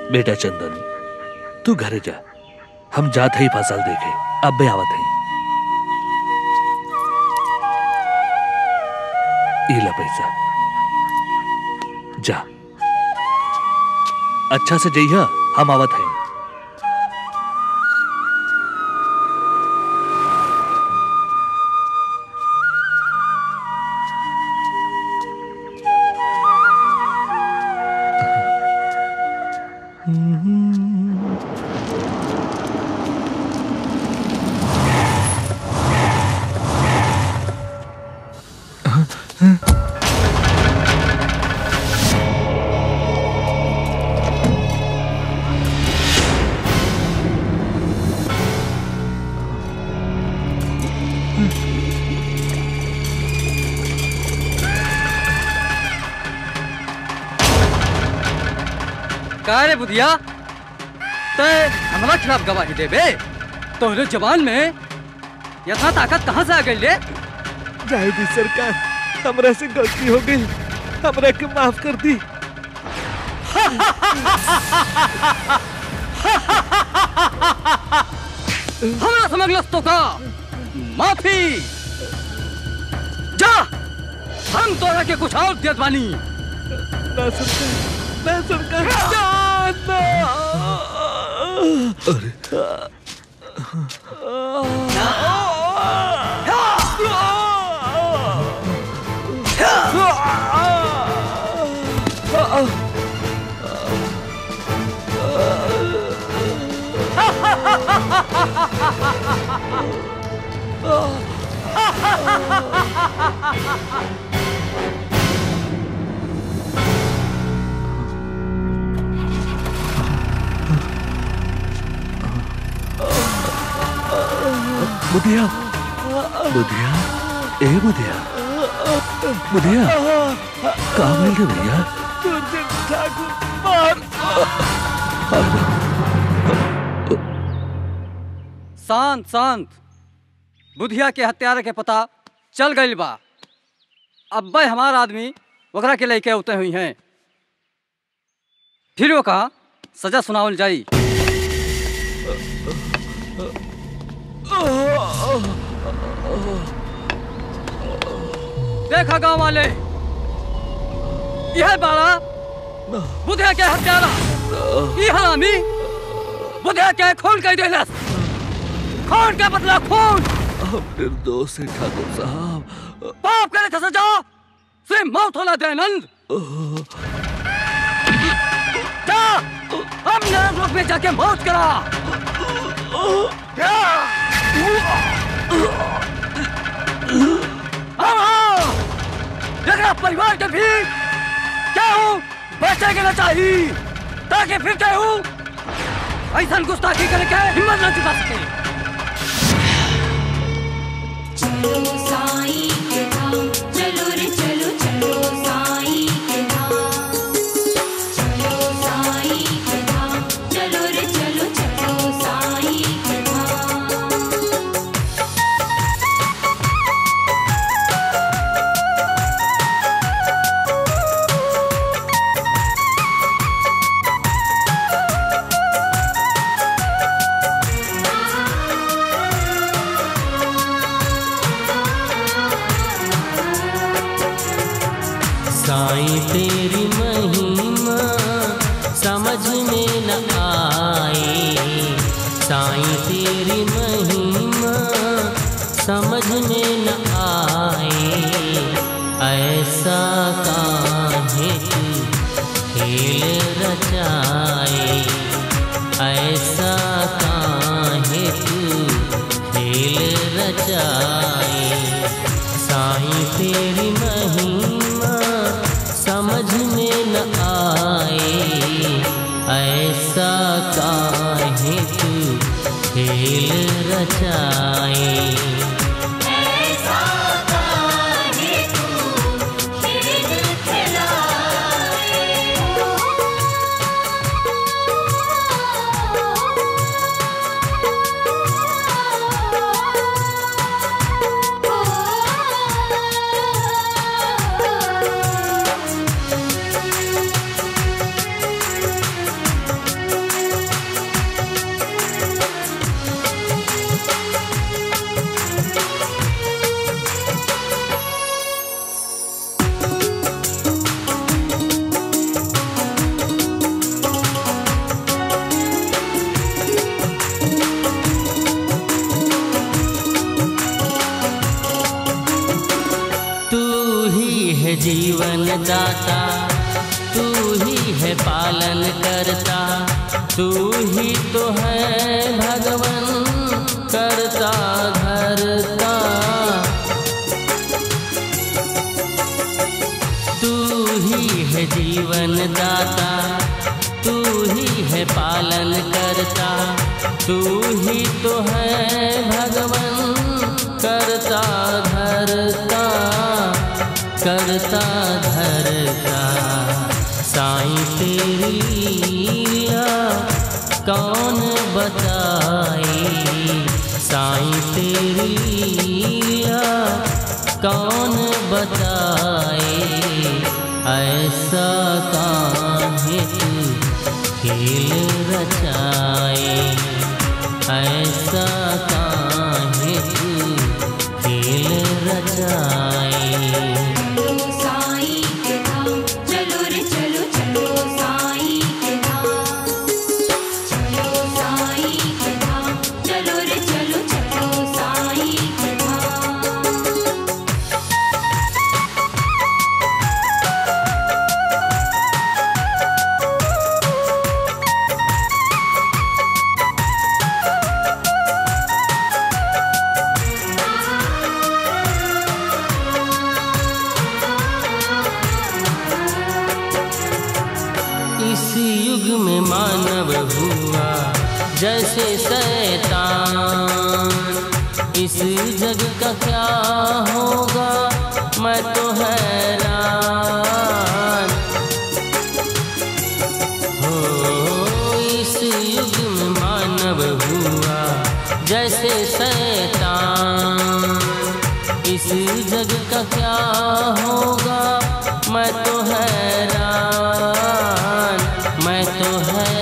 बेटा चंदन तू घरे जा हम जात ही फसल देखे अब भी आवत है इला पैसा जा अच्छा से जइहा हम आवत हैं का रे बुधिया तय हमारा खिलाफ गवाही देबे तोहरे जवान में यथा ताकत कहाँ से आ गई ले जाए दी सरकार हमरा से गलती हो गई हमरा के माफ कर दी हमरा समझ लस तो का माफी जा हम तोरा के कुछ और देत बानी ना सरकार ना सरकार ना, बुधिया बुधिया ए बुधिया बुधिया कहाँ मिल गए भैया दुर्जन ठाकुर मार शांत शांत बुधिया के हत्यारा के पता चल गई बा अब्बे हमार आदमी ओकरा के लेके उते हुई हैं फिर वो कहा सजा सुनावल जाई देखा गांव वाले यह बाड़ा बुधिया के हत्यारा ये हरामी बुधिया के खून कह देलस खून का बदला खून हम निर्दोष है ठाकुर साहब पाप करे था सजा से मौत होला दयानंद जा हम नरक लोक में जाके मौत करा देखा परिवार के भी क्या हूँ बचे के ना चाहिए ताकि फिर क्या हूँ ऐसा गुस्ताखी करके हिम्मत न जुटा सके चलो साईं के धाम चलो रे चलो चलो साईं के धाम चलो साईं के धाम चलो रे चलो चलो साईं के धाम साईं तेरी महिमा समझ में न आए साईं तेरी महिमा समझ में न आए ऐसा काहे तू खेल रचाए ऐसा काहे तू खेल रचाए साईं तेरी महिमा समझ में न आए ऐसा काहे तू खेल रचाए ऐसा काहे तू खेल खिलाए दाता तू ही है पालन करता तू ही तो है भगवन करता धरता तू ही है जीवन दाता तू ही है पालन करता तू ही तो है भगवन करता धरता करता धरता साईं तेरी लीला कौन बताए साईं तेरी लीला कौन बताए ऐसा काहे तू खेल रचाए ऐसा काहे तू खेल रचाए चलो साईं के धाम चलो रे चलो चलो साईं के धाम चलो साईं के धाम चलो रे चलो चलो साईं के धाम इस युग में मानव हुआ जैसे शैतान इस जग का क्या होगा मैं तो हैरान हो इस युग में मानव हुआ जैसे शैतान इस जग का क्या होगा मैं तो हैरान मैं तो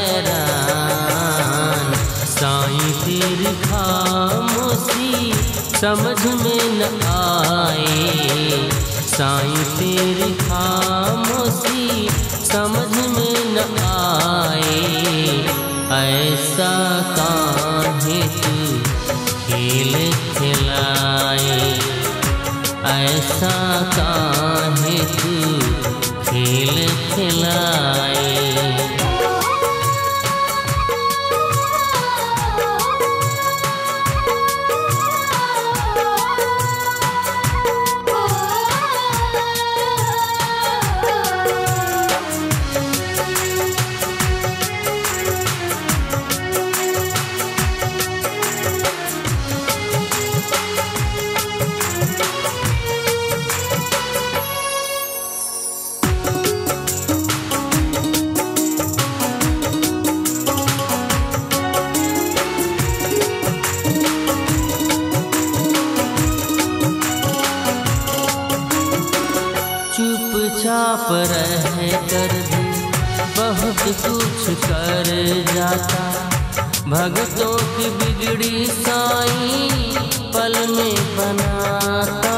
हैरान साईं तेरी खामोशी समझ में न आए साईं तेरी खामोशी समझ में न आए ऐसा काहे तू खेल खिलाए ऐसा काहे तू खेल खिलाए चुपचाप रह कर भी बहुत कुछ कर जाता भगतों की बिगड़ी साई पल में बनाता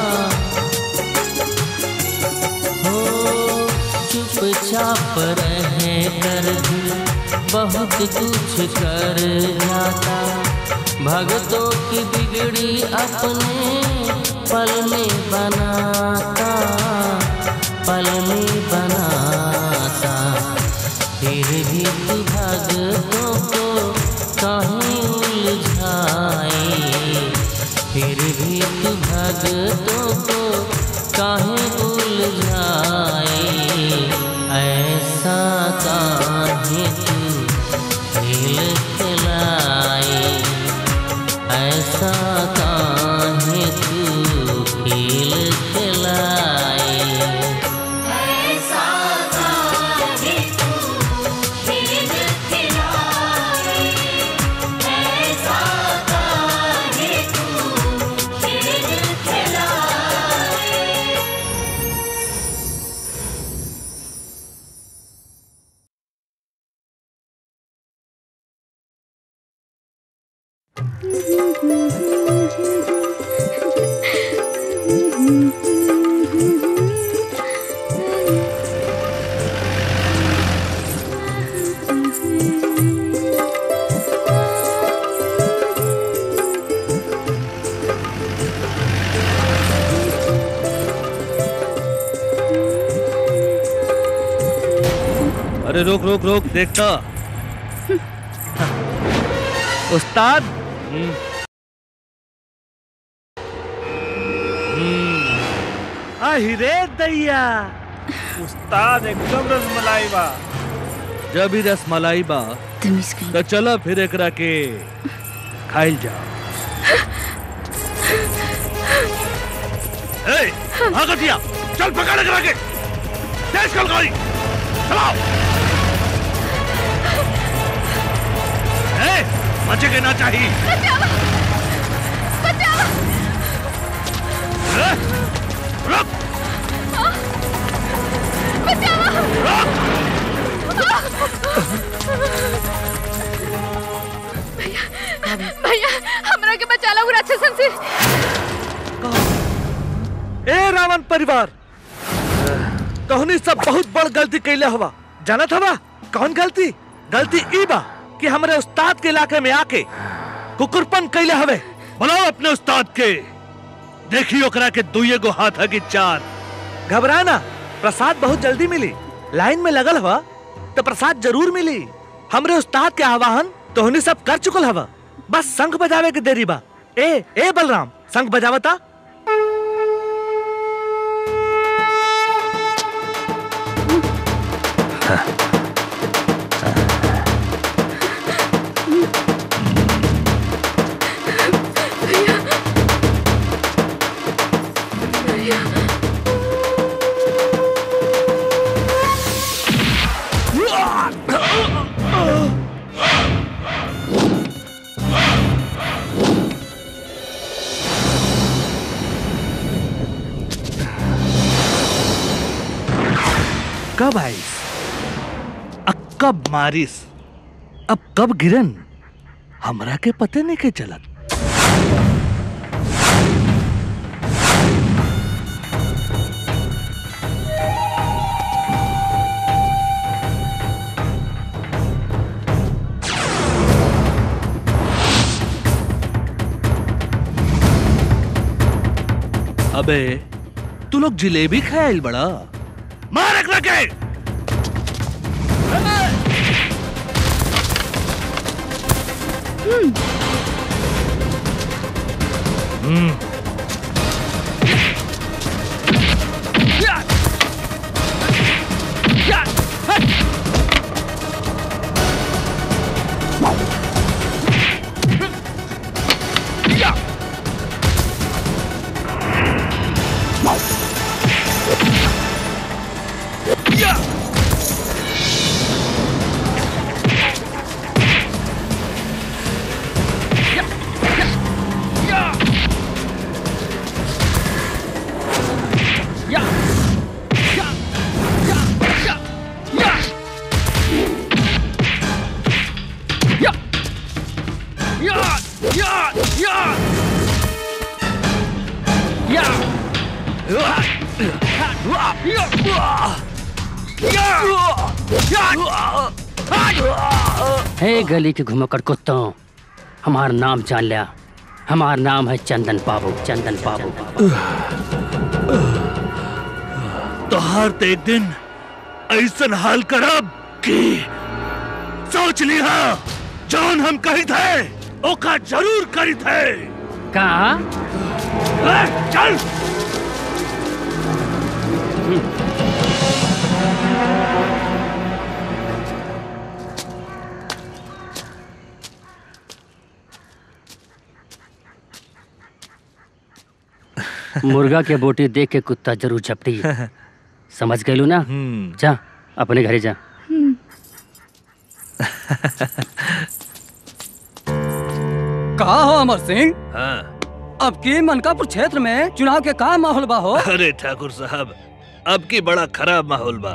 हो चुपचाप रह कर भी बहुत कुछ कर जाता भगतों की बिगड़ी अपने पल में बनाता पल में बनाता फिर भी तू भगतों को कहीं उलझाए फिर भी तू भगतों को कहीं उलझाए ऐसा काहे तू खेल खिलाए ऐसा काहे तू खेल खिलाए ऐसा काहे तू खेल खिलाए ऐसा काहे तू खेल खिलाए अरे रोक रोक रोक देखता उस्ताद हम्म। हम्म। आहि रे दैया उस्ताद एकदम रसमलाई बा जब ही रसमलाई बा तमीज कहीं तो चलो फिर एकरा के खाइल जाओ ए, भागो दिया चल पकड़ एकरा के तेज कल गाड़ी चलाओ ए, बचे के ना चाहिए ए, रुक भैया हमरा के बचा लो राक्षसन से ए रावण परिवार तोहनी सब बहुत बड़ गलती कैले हवा जानत हवा कौन गलती गलती ई बा कि हमरे उस्ताद के इलाके में आके कुकुरपन कैले हवे बुलाओ अपने उस्ताद के देखियो ओकरा के दुइये गो हाथ है कि चार घबरा ना प्रसाद बहुत जल्दी मिली लाइन में लगल हवा तो प्रसाद जरूर मिली हमरे उस्ताद के आवाहन तोहनी सब कर चुकल हवा बस शंख बजावे के देरी बा ए ए बलराम शंख बजावता कब आईस अब कब मारिस अब कब गिरन हमरा के पते नहीं के चलत अबे तू लोग जिलेबी खायल बड़ा मार एकरा के हम्म हे गली के घुमकर कुत्तों हमार नाम जान लिया हमार नाम है चंदन बाबू चंदन बाबू तोहार ते एक दिन ऐसन हाल करब कि सोच लिहा जौन हम कही थे ओका जरूर करी थे कहा ए, चल मुर्गा के बोटी देख के कुत्ता जरूर झपटी समझ गए ना हम्म जा अपने घरे जा कहा हो अमर सिंह हाँ अब की मनकापुर क्षेत्र में चुनाव के का माहौल बा हो अरे ठाकुर साहब अब की बड़ा खराब माहौल बा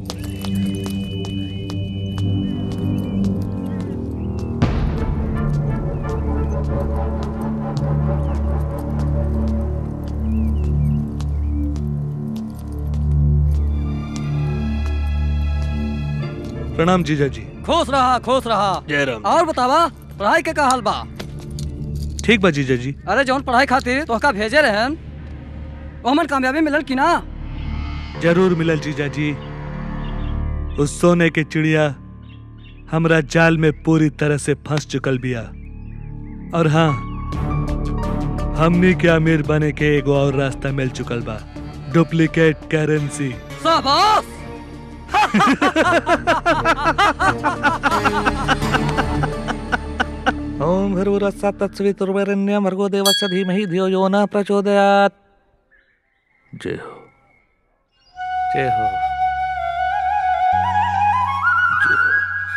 प्रणाम जीजा जी खुश रहा खुश रहा जय राम और बतावा पढ़ाई के का हाल बा ठीक बा जीजा जी अरे जौन पढ़ाई खातिर तोहका भेजे रहन वो हमन कामयाबी मिलल कि ना जरूर मिलल जीजा जी उस सोने के चिड़िया हमरा जाल में पूरी तरह से फंस चुकल बिया और हाँ हमनी के अमीर बने के एगो और रास्ता मिल चुकल बा डुप्लीकेट करेंसी शाबाश ओम भर्गुरस्सा तत्सवितुर्वरेण्यं भर्गो देवस्य धीमहि धियो यो न प्रचोदयात् जय हो जय हो जय हो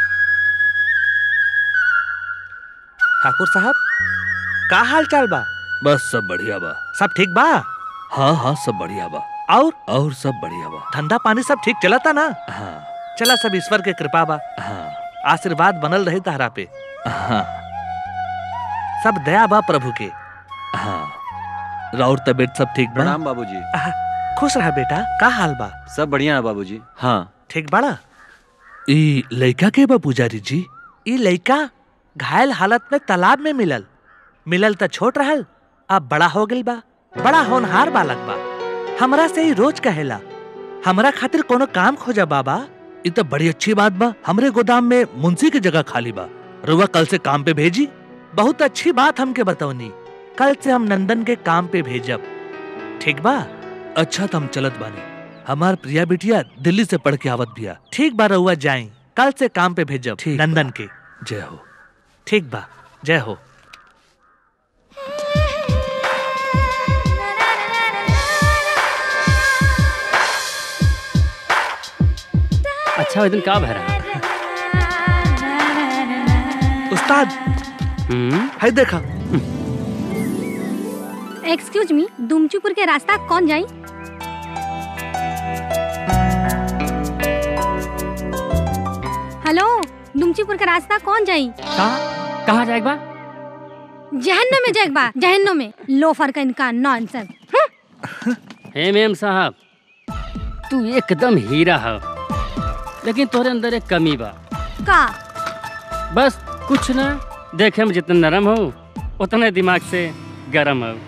ठाकुर साहब का हाल चाल बा बस सब बढ़िया बा सब ठीक बा हाँ हाँ सब बढ़िया बा और और सब बढ़िया बा धंधा पानी सब ठीक चलता ना हाँ चला सब ईश्वर के कृपा बा हाँ आशीर्वाद बनल रहे तारा पे हाँ सब दया बा प्रभु के हाँ राउर तबीयत सब ठीक बा प्रणाम बाबूजी आह, खुश रहा बेटा का हाल बा सब बढ़िया है बाबूजी हाँ ठीक बाड़ा ई लड़का के बा पुजारी जी ई लइका घायल हालत में तालाब में मिलल मिलल त छोट रहल अब बड़ा हो गइल बा बड़ा होनहार बालक बा हमरा से ही रोज कहेला हमरा खातिर कोनो काम खोजा बाबा ई तो बड़ी अच्छी बात बा हमरे गोदाम में मुंशी की जगह खाली बा रुआ कल से काम पे भेजी बहुत अच्छी बात हमके बतौनी कल से हम नंदन के काम पे भेजब ठीक बा अच्छा तो हम चलत बानी हमार प्रिया बिटिया दिल्ली से पढ़ के आवत बिया ठीक बा रहुआ जाई कल से काम पे भेजब ठीक बा। नंदन के जय हो ठीक बा जय हो अच्छा दिन का भरा उस्ताद हम्म है देखा एक्सक्यूज मी दुमचीपुर के रास्ता कौन जाई हेलो दुमचीपुर के रास्ता कौन जाई कहाँ कहाँ जाएगा जहन्नुम में जाएक बा जहन्नुम में लोफर का इनका नॉनसेंस हे मेम साहब तू एकदम हीरा है लेकिन तोरे अंदर एक कमी बा का बस कुछ ना देखे में जितना नरम हो उतने दिमाग से गरम हो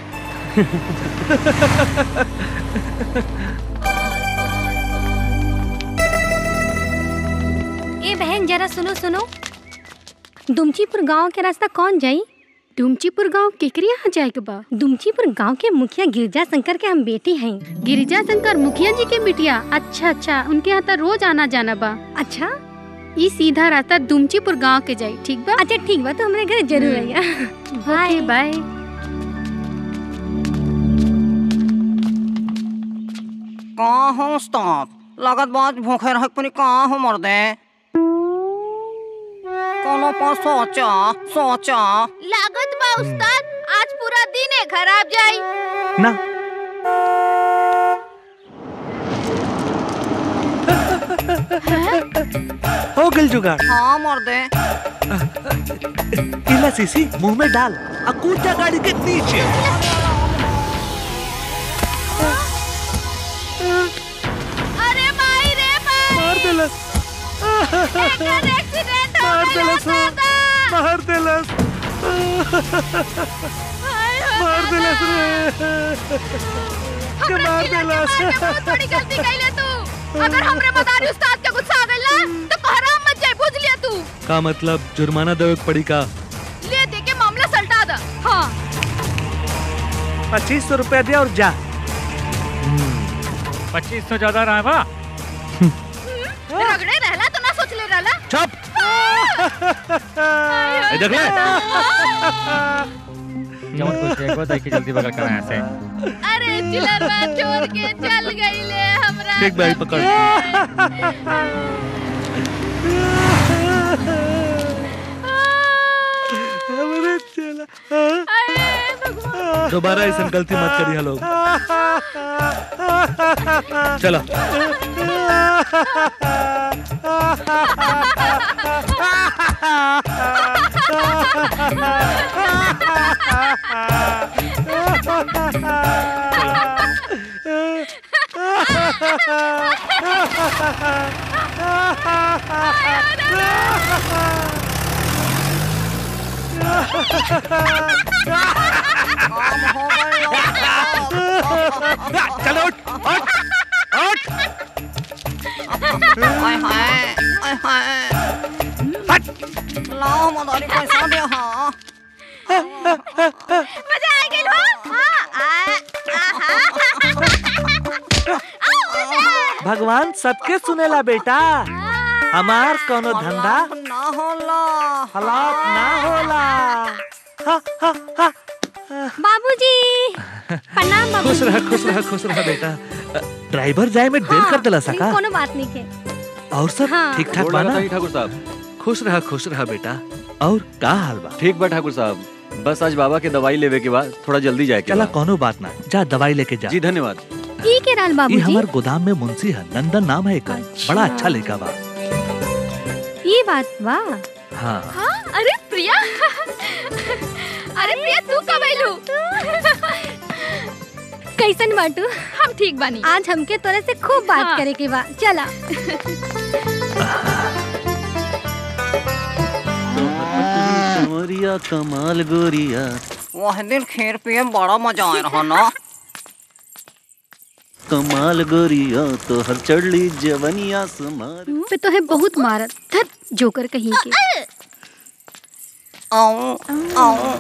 ए बहन जरा सुनो सुनो दुमचीपुर गांव के रास्ता कौन जाई डुमचीपुर गांव केकरी यहाँ जाए के बा दुमचीपुर गांव के मुखिया गिरजा शंकर के हम बेटी हैं गिरिजा शंकर मुखिया जी के बिटिया अच्छा अच्छा उनके यहाँ तो रोज आना जाना बा अच्छा ई सीधा रास्ता दुमचीपुर गांव के जाई ठीक बा अच्छा ठीक बा तो हमारे घर जरूर हम्म। आइया ओके बाय कहाँ हो उस्ताद लागत बात भूखे रह पनी कहाँ हो मर्दे कोनो पर सोचा सोचा लागत बा उस्ताद आज पूरा दिन है खराब जाई ना हो गल जुगाड़ हाँ मर्दे इला सीसी मुंह में डाल आ कूद जा गाड़ी के नीचे अरे माई रे माई मार देलस एकर एक्सीडेंट हो मार गइल देलस हो। मार देलस मार देलस रे के मार देलस बहुत बड़ी गलती कइले तू अगर हमरे मदारी उस्ताद के गुस्सा आ गइल ना तो कहराम मत जाए बुझ लिया तू का मतलब जुर्माना देवे के पड़ी का ले दे के मामला सल्टा द हाँ पच्चीस सौ रुपया दे और जा पच्चीस सौ ज्यादा रहा है बा रगड़े रहला तो ना सोच ले रहला चुप ए, देख ले जवन कुछ देखो देख के जल्दी बगल कर यहाँ से अरे चिलरवा छोड़ के चल गइले हमरा ठीक भाई पकड़ हमरे चला दोबारा ऐसा गलती मत करिए लोग चलो काम हो गए चलो उठ उठ उठ आय हाय आय हाय लाओ मदारी पैसा दे हाँ मजा आ गई हो हाँ, आ, आहा। भगवान सबके सुनेला बेटा हमार कोनो धंधा ना होला हलाक ना होला हा, हा, हा। बाबूजी प्रणाम बाबू खुश रह खुश रह खुश रह बेटा ड्राइवर जाए में देर कर दिला सका कोनो बात नहीं के और सब हाँ। ठीक ठाक गोड़ बाना लगा था ठाकुर साहब खुश रह खुश रह बेटा और का हाल बा ठीक बा ठाकुर साहब बस आज बाबा के दवाई लेवे के बाद थोड़ा जल्दी जाए के चला बा। कोनो बात ना जा दवाई लेके जा जी धन्यवाद ई के राल ये बाबूजी हमार गोदाम में मुंशी है नंदन नाम है एकर अच्छा। बड़ा अच्छा लड़का बा ये बात बा हाँ हाँ, अरे प्रिया अरे प्रिया तू कब आइलू कैसन बाटू हम ठीक बानी आज हमके तोरे से खूब बात हाँ। करे के बा चला कमरिया कमाल गोरिया वह दिन खीर पिए में बड़ा मजा आया रहा ना कमाल गोरिया तो हर चढ़ली जवनिया समार पे तो है बहुत मारत धत जोकर कहीं के आओ आओ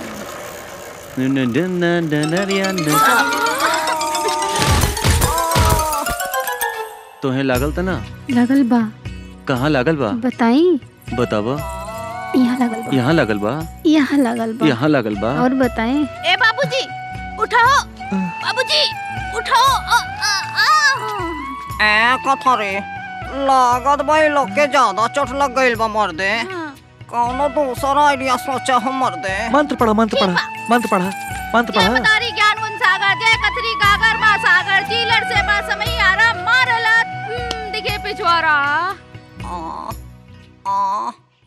तोहे लागल त ना लगल बा कहाँ लागल बा बताई बतावा यहाँ लगल बा यहाँ लागल बा यहाँ लगल बा यहाँ लागल बा और बताएं ए बाबूजी उठाओ बाबूजी उठाओ आ, आ, आ। ए कथा रे लागत भाई लोग के ज्यादा चोट लग गई बा मर दे कौनो दूसरा आइडिया सोचा हम मर दे मंत्र पढ़ा मंत्र पढ़ा मंत्र पढ़ा मंत्र जय पढ़ा मदारी ज्ञान गुण सागर जय कथरी गागर मा सागर चीलर से बा समय आरा मारला हम्म, दिखे पिछवारा आ आ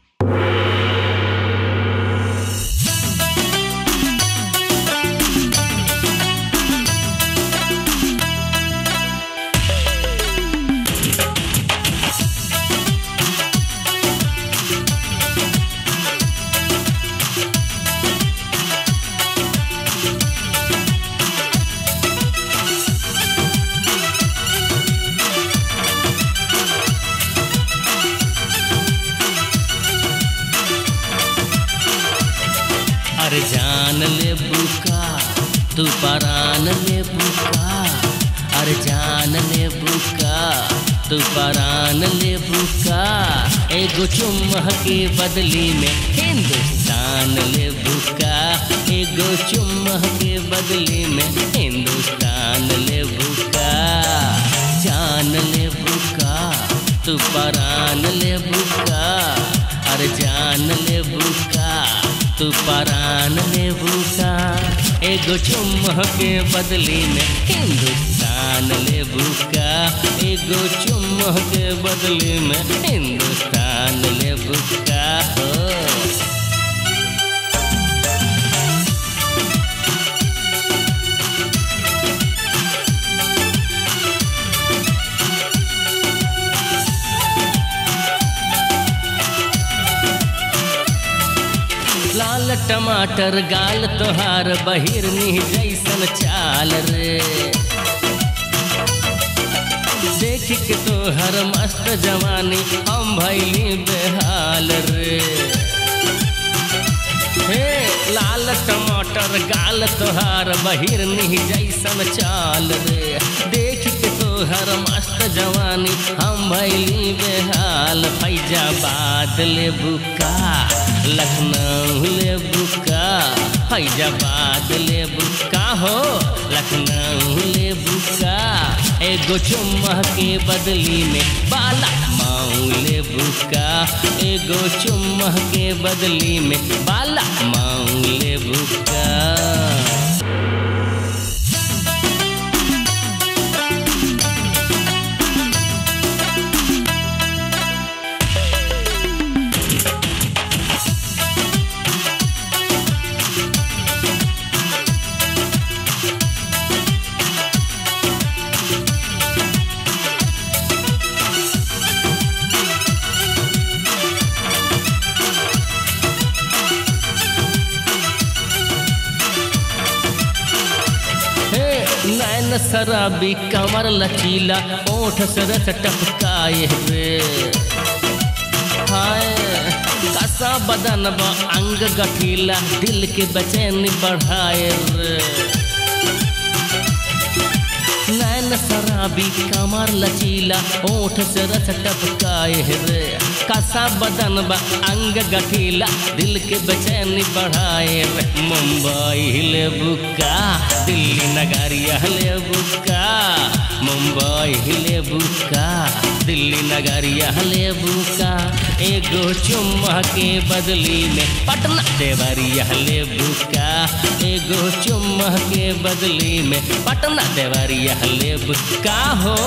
अरे जान ले बुका तू परान ले बुका अरे जान ले बुका तू परान ले बुका एगो चुम्मा के बदली में हिंदुस्तान ले बुका एगो चुम्मा के बदली में हिंदुस्तान ले बुका जान ले बुका तू परान ले बुका अरे जान ले बुका तू परान ले बुका एगो चुम्मा के बदली में हिंदुस्तान ले बुका एगो चुम्मा के बदली में हिंदुस्तान ले बुका हो लाल टमाटर गाल तोहार बहिरनी जैसन चाल रे देख के तोहर मस्त जवानी हम भैली बेहाल रे हे लाल टमाटर गाल तोहार बहिरनी जैसन चाल रे देख के तोहर मस्त जवानी हम भैली बेहाल फैजाबाद ले बुका लखनऊ ले बुका फैजाबाद ले बुका हो लखनऊ ले बुका एगो चुम्मा के बदली में बाला माऊ ले बुका एगो चुम्मा के बदली में बाला माऊ ले बुका नैन शराबी कमर लचीला ओठ से रस टपकाए रे हाय कसा बदन बा अंग गठीला दिल के बेचैनी बढ़ाए रे नैन शराबी कमर लचीला ओठ से रस टपकाए रे कसा बदन बा अंग गठीला दिल के बेचैनी बढ़ाए रे मुंबई ले बुका दिल्ली नगरिया ले बुका मुंबई ले बुका दिल्ली नगरिया ले बुका एगो चुम्मा के बदली में पटना देवरिया ले बुका एगो चुम्मा के बदली में पटना देवरिया ले बुका हो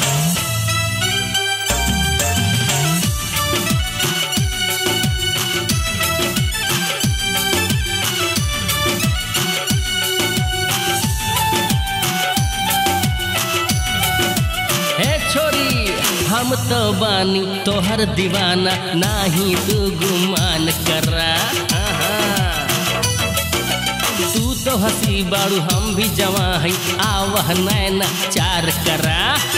हे छोरी हम तो बानी तोहर दीवाना नाही तू गुमान करा आहा। तू तो हंसी बाड़ू हम भी जवा है आवह नैना चार करा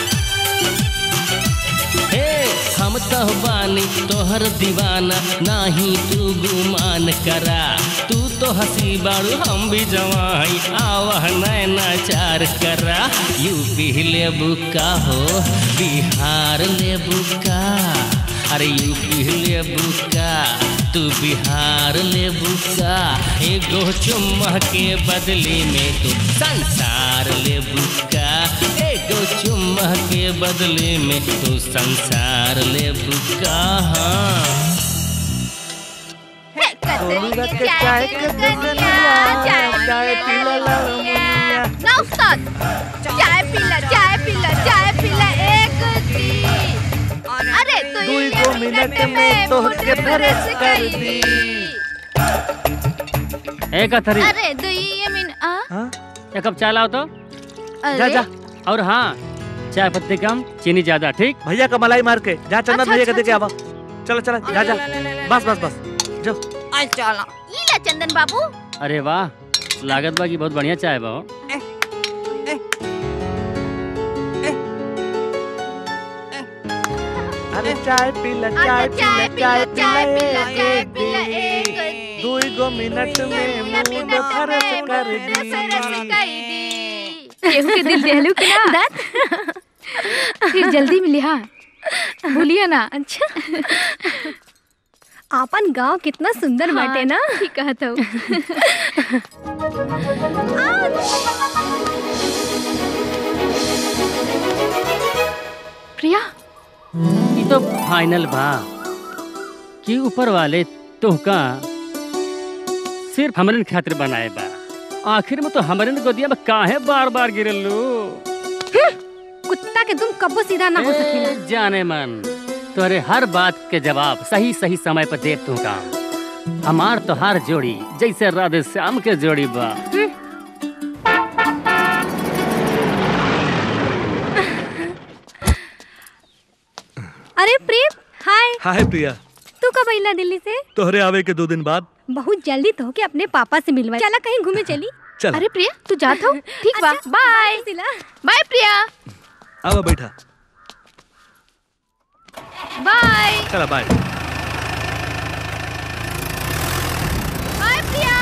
हे हम तो बानी तोहर दीवाना नाही तू गुमान करा तू तो हंसी बाड़ू हम भी जवा है आवह नैना चार करा यूपी ले बुका हो बिहार ले बुका अरे यूपी ले बुका तू बिहार ले बुका एगो चुम्मा के बदले में तू संसार ले बुका एगो चुम्मा के बदले में तू संसार ले बुका हाँ चाय के दुनिया चाय चाय पीला ना उस्ताद चाय पीला चाय पीला चाय पीला एक दी अरे तू दुई गो मिनट में तोहके फ्रेश कर दी ए कथरी अरे दुई मिन आ एक कप चाय लाओ तो अरे जा और हाँ चाय पत्ती कम चीनी ज्यादा ठीक भैया का मलाई मार के जा चंदन अच्छा, भैया के अच्छा, दे के आवा चलो चलो जा जा बस बस बस जो आई चला ई ले चंदन बाबू अरे वाह लागत बा की बहुत बढ़िया चाय बा हो। अरे चाय पीला चाय चाय पीला पीला, चाय चाय पीला पीला, एक चाय पीला, एक दी दी। दुई गो मिनट में मूड फरस कर दी केहू के दिल देहलू के ना फिर जल्दी मिली हाँ भूलिए ना अच्छा आपन गांव कितना सुंदर बाटे ना ठीक कहत हो प्रिया ये तो फाइनल बा कि ऊपर वाले तोहका सिर्फ हमरन खातिर बनाए बा आखिर में तो हमरन गोदिया में काहे बार बार गिरलू कुत्ता के तुम कब्बो सीधा ना हो सकेला ए, जाने मन तोरे हर बात के जवाब सही सही समय पर दे तू का हमार तो हर जोड़ी जैसे राधे श्याम के जोड़ी बा अरे प्रेम हाय हाय प्रिया तू कब अइला दिल्ली से तोहरे आवे के दो दिन बाद बहुत जल्दी तो के अपने पापा से मिलवा चला कहीं घूमे चली चल अरे प्रिया तू जात हो ठीक बा बाय बाय प्रिया आवा बैठा बाय चला बाय बाय प्रिया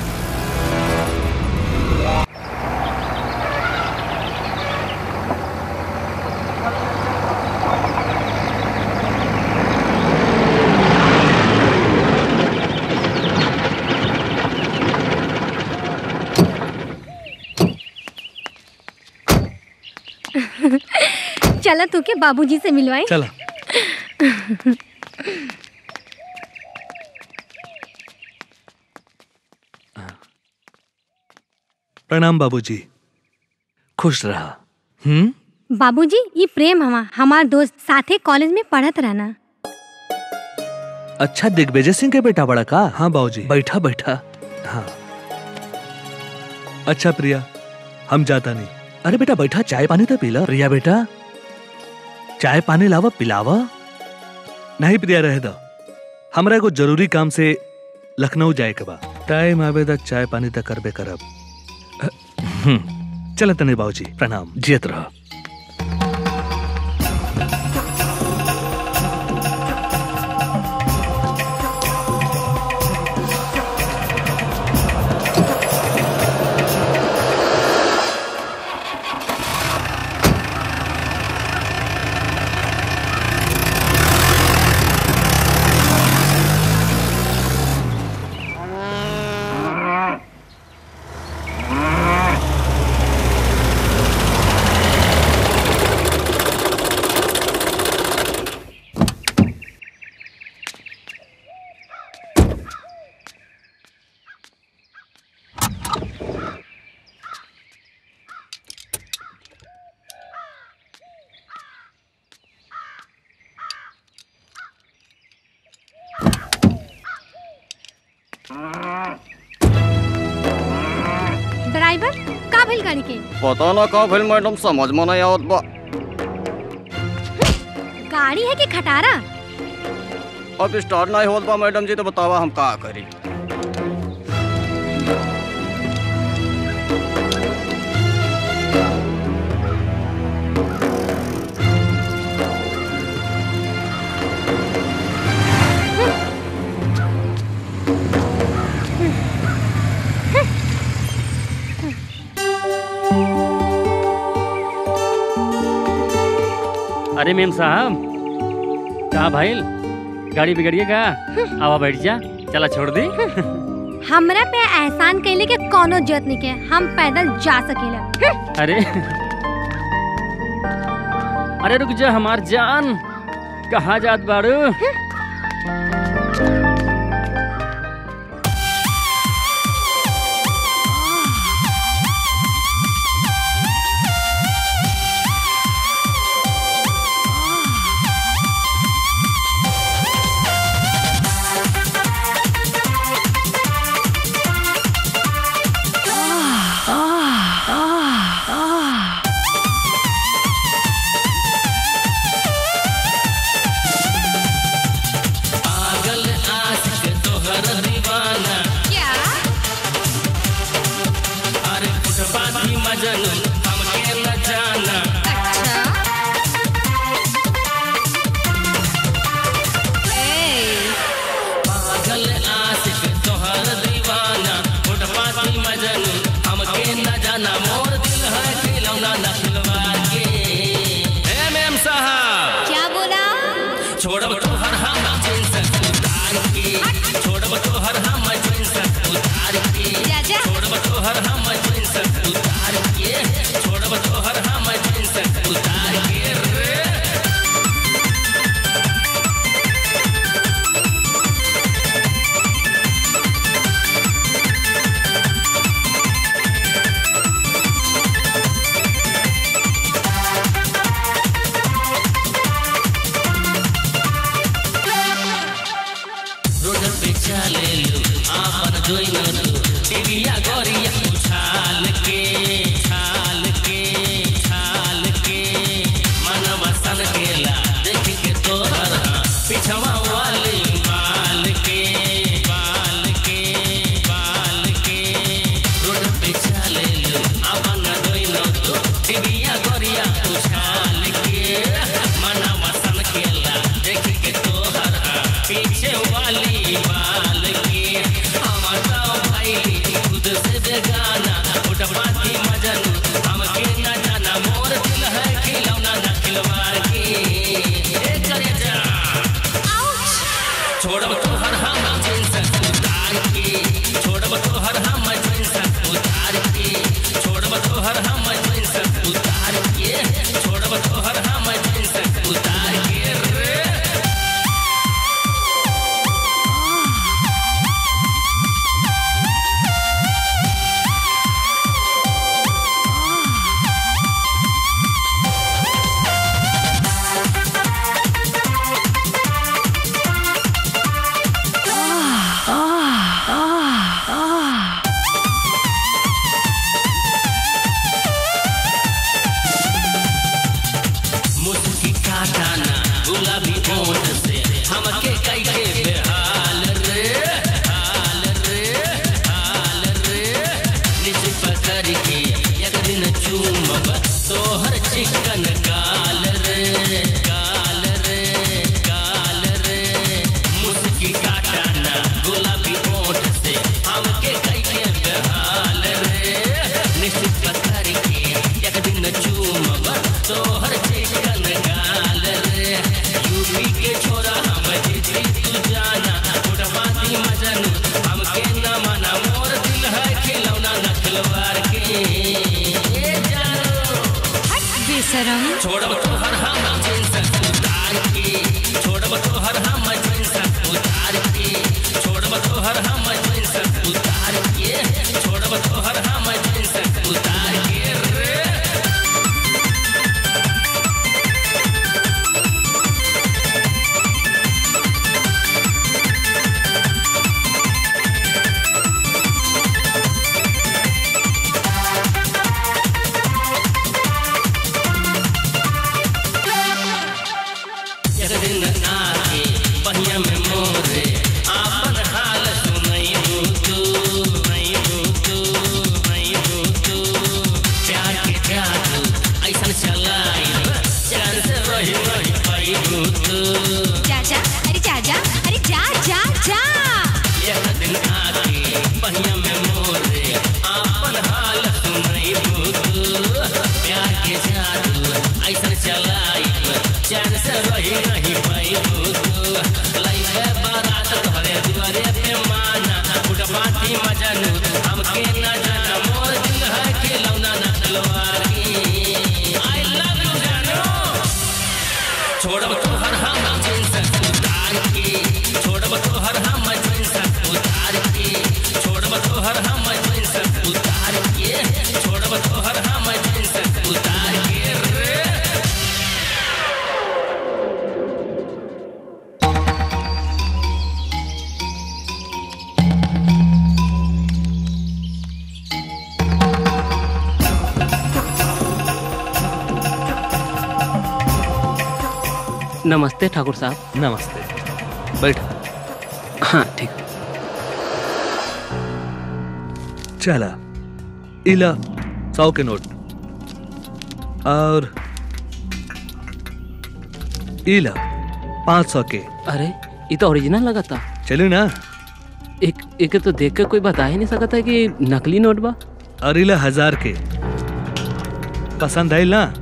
चला तू के बाबूजी से मिलवाई चला प्रणाम बाबूजी खुश रहा हम्म बाबूजी ये प्रेम हमा हमार दोस्त साथे कॉलेज में पढ़त रहना अच्छा दिग्विजय सिंह के बेटा बड़ा का हाँ बाबूजी बैठा बैठा हाँ अच्छा प्रिया हम जाता नहीं अरे बेटा बैठा चाय पानी तो पीला प्रिया बेटा चाय पानी लावा पिलावा नहीं प्रिया रह दो हमरा एगो जरूरी काम से लखनऊ जाए के बा टाइम आवे तक चाय पानी तक करबे करब हम्म, चल तने बाबूजी प्रणाम जियत रहो ड्राइवर का भेल गाड़ी के पता ना का भेल मैडम समझ में नहीं आवत बा गाड़ी है कि खटारा अब स्टार्ट नहीं होत बा मैडम जी तो बतावा हम का करी अरे मेम साहब का भाईल गाड़ी बिगड़िएगा आवा बैठ जा चला छोड़ दी हमरा पे एहसान कैले के कोनो जरूरत नहीं के हम पैदल जा सकेला अरे अरे रुक जा हमार जान कहाँ जात बाड़ू पागल आशिक तोहर दीवाना क्या अरे फुटपाथी मजन हमके न जाना अच्छा पागल आशिक तोहर दीवाना फुटपाथी मजन हमके न जाना मोर दिल है खिलौना न खिलवा के ए मैम साहब क्या बोला छोड़ब तोहर हम जींस उतार के छोड़ब तोहर हम जींस उतार के जा जा छोड़ब तोहर हम जींस उतार के छोड़ब तोहर हम जींस उतार के रे रोड पे चले लो आपन जोई न लो टीविया गोरिया उछाल के छाल के छाल के मनवा सन गेला देख के तोहर पिछवा वाली बाल के बाल के बाल के रोड पे चले लो आपन जोई न लो टीविया गोरिया उछाल के मनवा सन गेला देख के तोहर पीछे वाली बाल के हमारा भाई खुद से बेगाना उठपाती मजा एक दिन आके पहिया में मोरे आपन हाल सुनई बुतू प्यार के जादू ऐसन चलाई चैन से रही नहीं पाई बुतू लइबे बारात तोहरे दुआरे पे माना फुटपाती मजनू हमके न जाना मोर दिल है के लौना न तलवारी आई लव यू जानू छोड़ब तोहर हम जींस उतार के छोड़ब तोहर हम जींस उतार के छोड़ब तोहर हम जींस उतार के छोड़ब तोहर हम जींस उतार के रे नमस्ते ठाकुर साहब नमस्ते बैठ हाँ ठीक चला इला सौ के नोट और इला पाँच सौ के अरे ये तो ओरिजिनल लगा था चलो ना एक एक तो देख कर कोई बता ही नहीं सकता है कि नकली नोट बा और इला हजार के पसंद आइल ना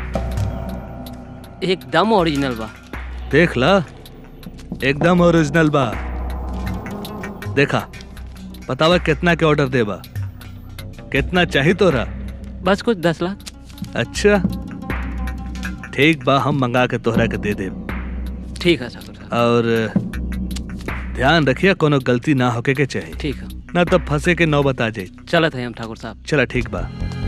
एकदम ओरिजिनल बा देख ला एकदम ओरिजिनल बा देखा बतावा कितना के ऑर्डर देबा कितना चाहिए तोरा बस कुछ दस लाख अच्छा ठीक बा हम मंगा के तोहरा के दे देब ठीक है ठाकुर साहब और ध्यान रखिए कोनो गलती ना होके के चाहिए ठीक है ना तब फंसे के नौबत आ जाए चलत है हम ठाकुर साहब चला ठीक बा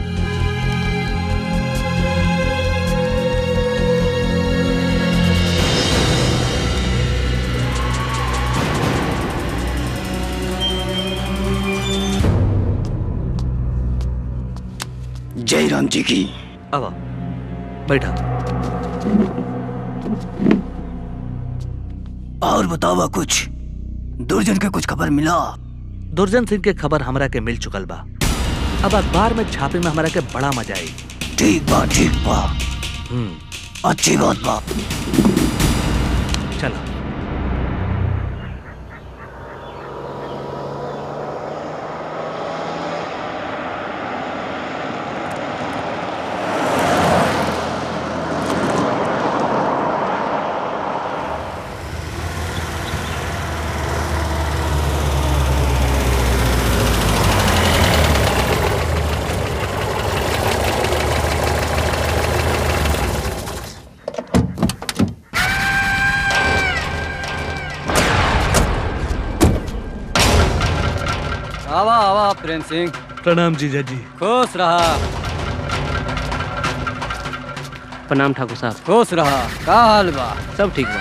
जय राम जी की अब बैठा और बतावा कुछ दुर्जन के कुछ खबर मिला दुर्जन सिंह के खबर हमरा के मिल चुकल बा अब अखबार में छापे में हमरा के बड़ा मजा आई ठीक बा ठीक बा हम्म अच्छी बात बा चलो आवा आवा प्रेम सिंह प्रणाम जीजा जी खुश रहा प्रणाम ठाकुर साहब खुश रहा का हाल बा सब ठीक बा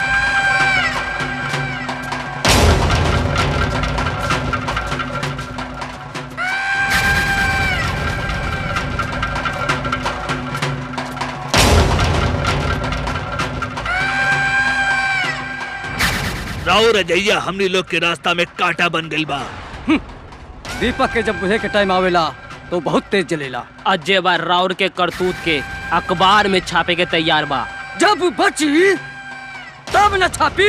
राव रजैया हमनी लोग के रास्ता में कांटा बन गइल बा दीपक के जब बुझे के टाइम आवेला तो बहुत तेज जलेला अजय बार राउर के करतूत के अखबार में छापे के तैयार बा जब बची तब न छापी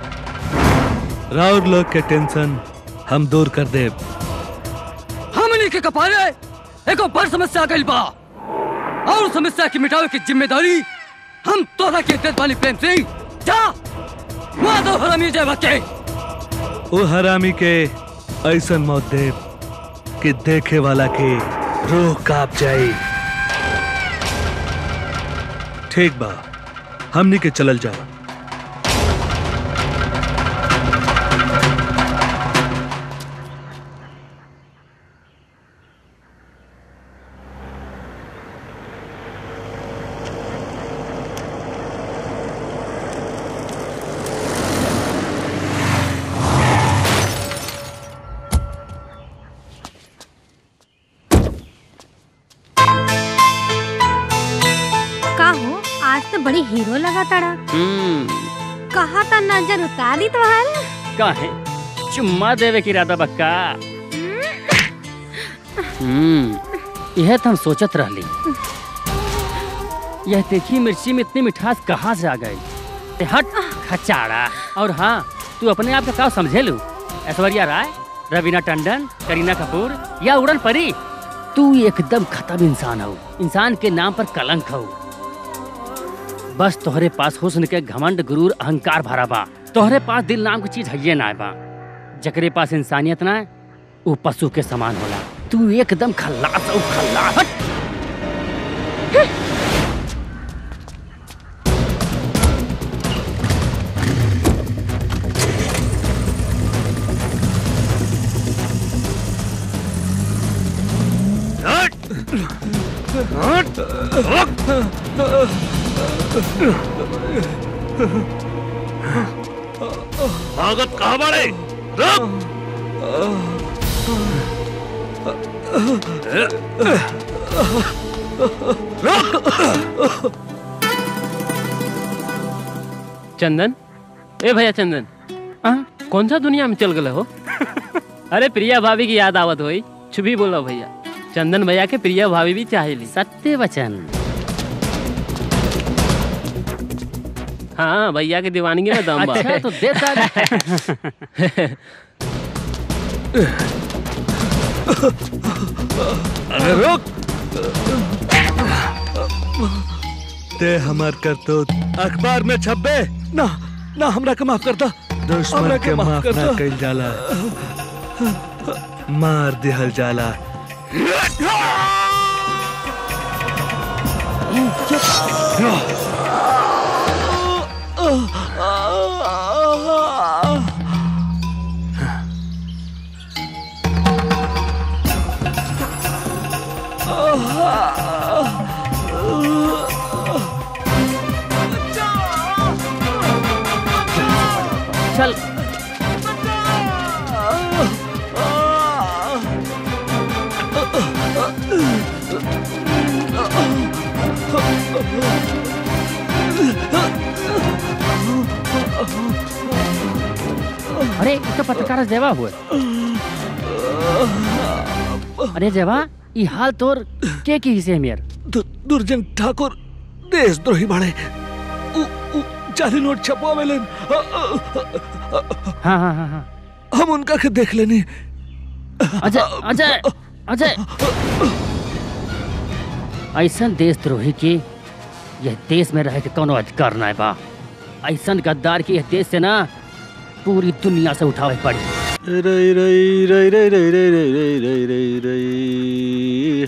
राउर लोग के टेंशन हम दूर कर देब हमनी के कपारे एको बड़ समस्या आ गइल बा और समस्या के मिटावे की जिम्मेदारी हम तोरा के देत बानी प्रेम सिंह जा वहाँ दो हरामी जय के वो हरामी के ऐसन मौत देब कि देखे वाला के रूह कांप जाए ठीक बा हमनी के चलल जाओ का हो आज तो बड़ी हीरो लगा ताड़ा हम्म कहा था नजर उतार दी तुम्हार काहे चुम्मा देवे की इरादा बक्का हम्म यह तो हम सोचत रहली यह देखी मिर्ची में इतनी मिठास कहाँ से आ गई ए, हट खचाड़ा और हाँ तू अपने आप का का समझे लू ऐश्वर्या राय रवीना टंडन करीना कपूर या उड़न परी तू एकदम खत्म इंसान हो इंसान के नाम पर कलंक हो बस तोहरे पास हुस्न के घमंड गुरूर अहंकार भरा बा तोहरे पास दिल नाम की चीज है ना बा जकरे पास इंसानियत ना है वो पशु के समान होला तू एकदम खल्लास हो खल्लास हट! भागत कहाँ बाड़े रुक चंदन ए भैया चंदन आ, कौन सा दुनिया में चल गए हो अरे प्रिया भाभी की याद आवत होई छुपी बोलो भैया चंदन भैया के प्रिया भाभी भी चाहेली सत्य वचन हाँ भैया के दीवानगी में दम बा अच्छा तो देता अरे रुक ते हमार कर तो अखबार में छपे ना ना हमरा के माफ कर दो दुश्मन हमरा के के माफ माफ कर ना दो। कइल जाला मार दिहल जाला चल अरे इसका पत्रकार जेवा हुए अरे जेवा ई हाल तोर के की हिस्से मेर दु- दुर्जन ठाकुर देशद्रोही बाड़े उ- उ जाली नोट छपवावेलन हाँ हाँ हाँ हाँ हम उनका के देख लेनी अजय अजय अजय ऐसन देशद्रोही के यह देश में रह के कोनो अधिकार ना बा ऐसन गद्दार के यह देश से ना पूरी दुनिया से उठावे पड़ी रई रई रई रई रई रई रई रई रई रई रई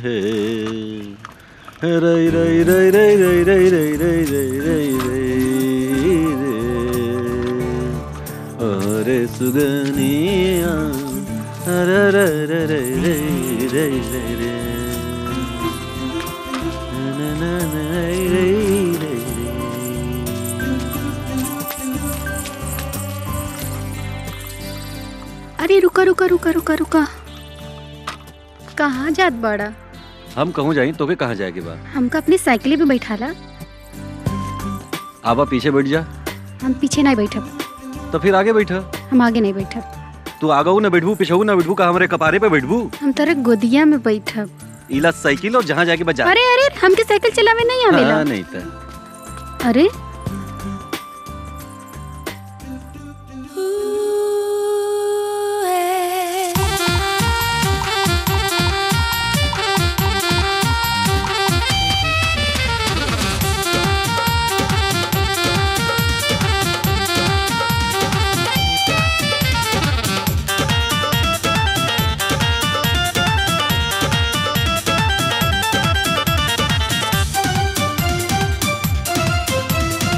है रई रई रई रई रई रई रई रई रई रई रई रे अरे सुगनिया अरे रे रे रे रई रई रई रे ना ना ना रई रई रई अरे रुका रुका रुका रुका रुका कहाँ जात बड़ा हम कहूँ जाई तो के कहाँ जाएगी बा हमका अपनी साइकिल पे बैठाला आबा पीछे बैठ जा हम पीछे नहीं बैठब तो फिर आगे बैठा हम आगे नहीं बैठब तू आगऊ ना बैठबू पिछऊ ना बैठबू का हमारे कपारे पे बैठबू हम तेरे गोदिया में बैठब इला साइकिल और जहाँ जाके बजा अरे अरे हमके साइकिल चलावे नहीं आवेला हाँ, नहीं था अरे Thank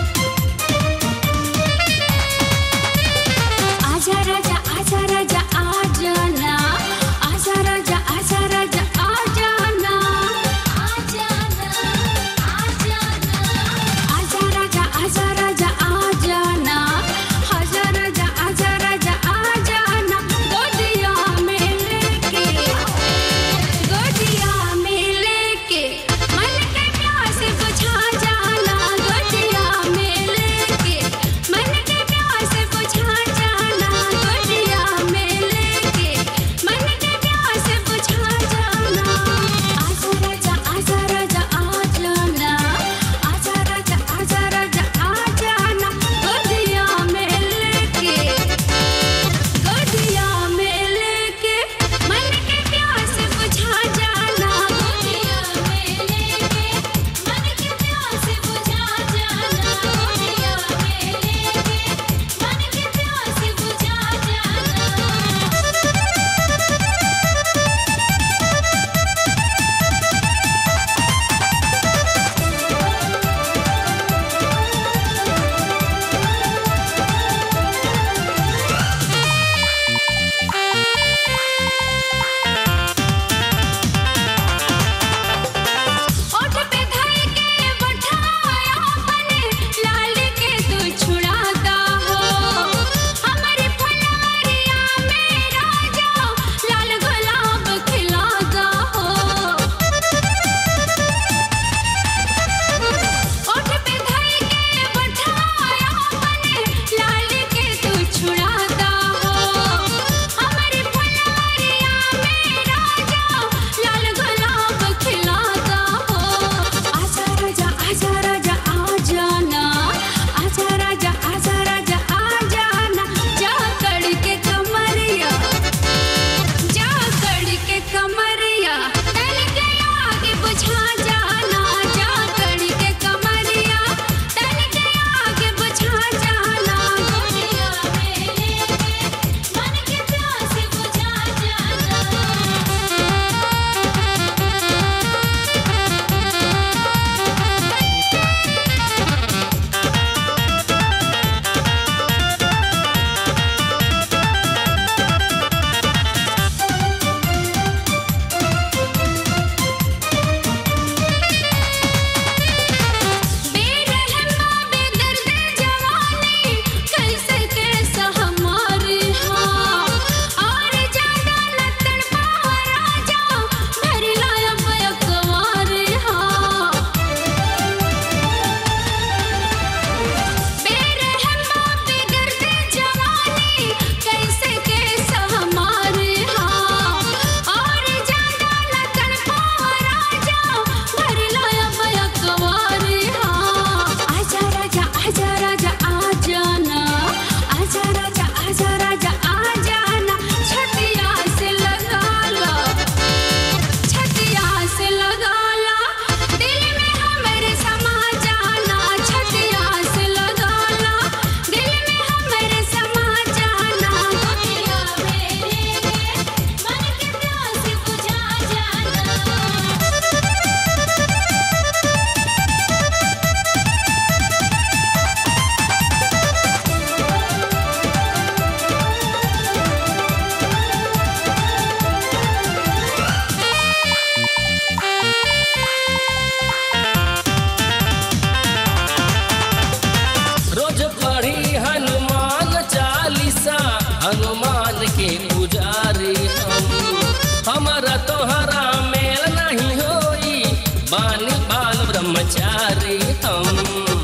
चारी हम हमारा तोहरा मेल नहीं होई बानी बाल ब्रह्मचारी हम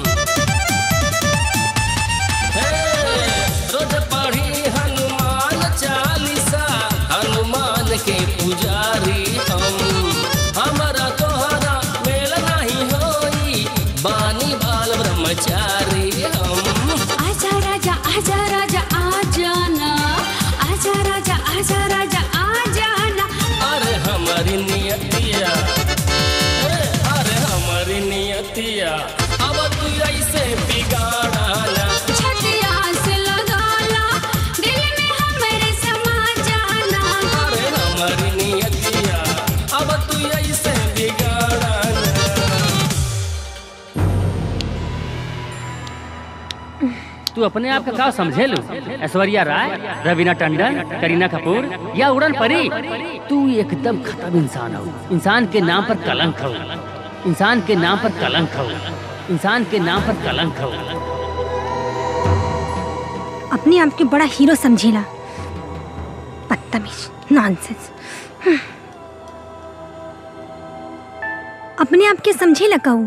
हे, रोज पढ़ी हनुमान चालीसा हनुमान के पुजारी हम हमारा तोहरा मेल नहीं होई बानी बाल ब्रह्मचारी हम आजा राजा आजा राजा आ जाना आजा राजा आजा राजा आ जाना अरे हमारी नियतिया ए, अरे हमारी नियतिया अब तू ऐसे बिगाड़ाना छतिया से लगाला दिल में हमारे समा जाना अरे हमारी नियतिया अब तू ऐसे बिगाड़ाना तू अपने आप का का समझे लो ऐश्वर्या राय रवीना टंडन करीना कपूर या उड़न परी तू एकदम खत्म इंसान हो इंसान के नाम पर कलंक हो इंसान के नाम पर कलंक हो इंसान के नाम पर कलंक हो अपने आप के बड़ा हीरो समझेला बदतमीज नॉनसेंस अपने आप के समझेला कहू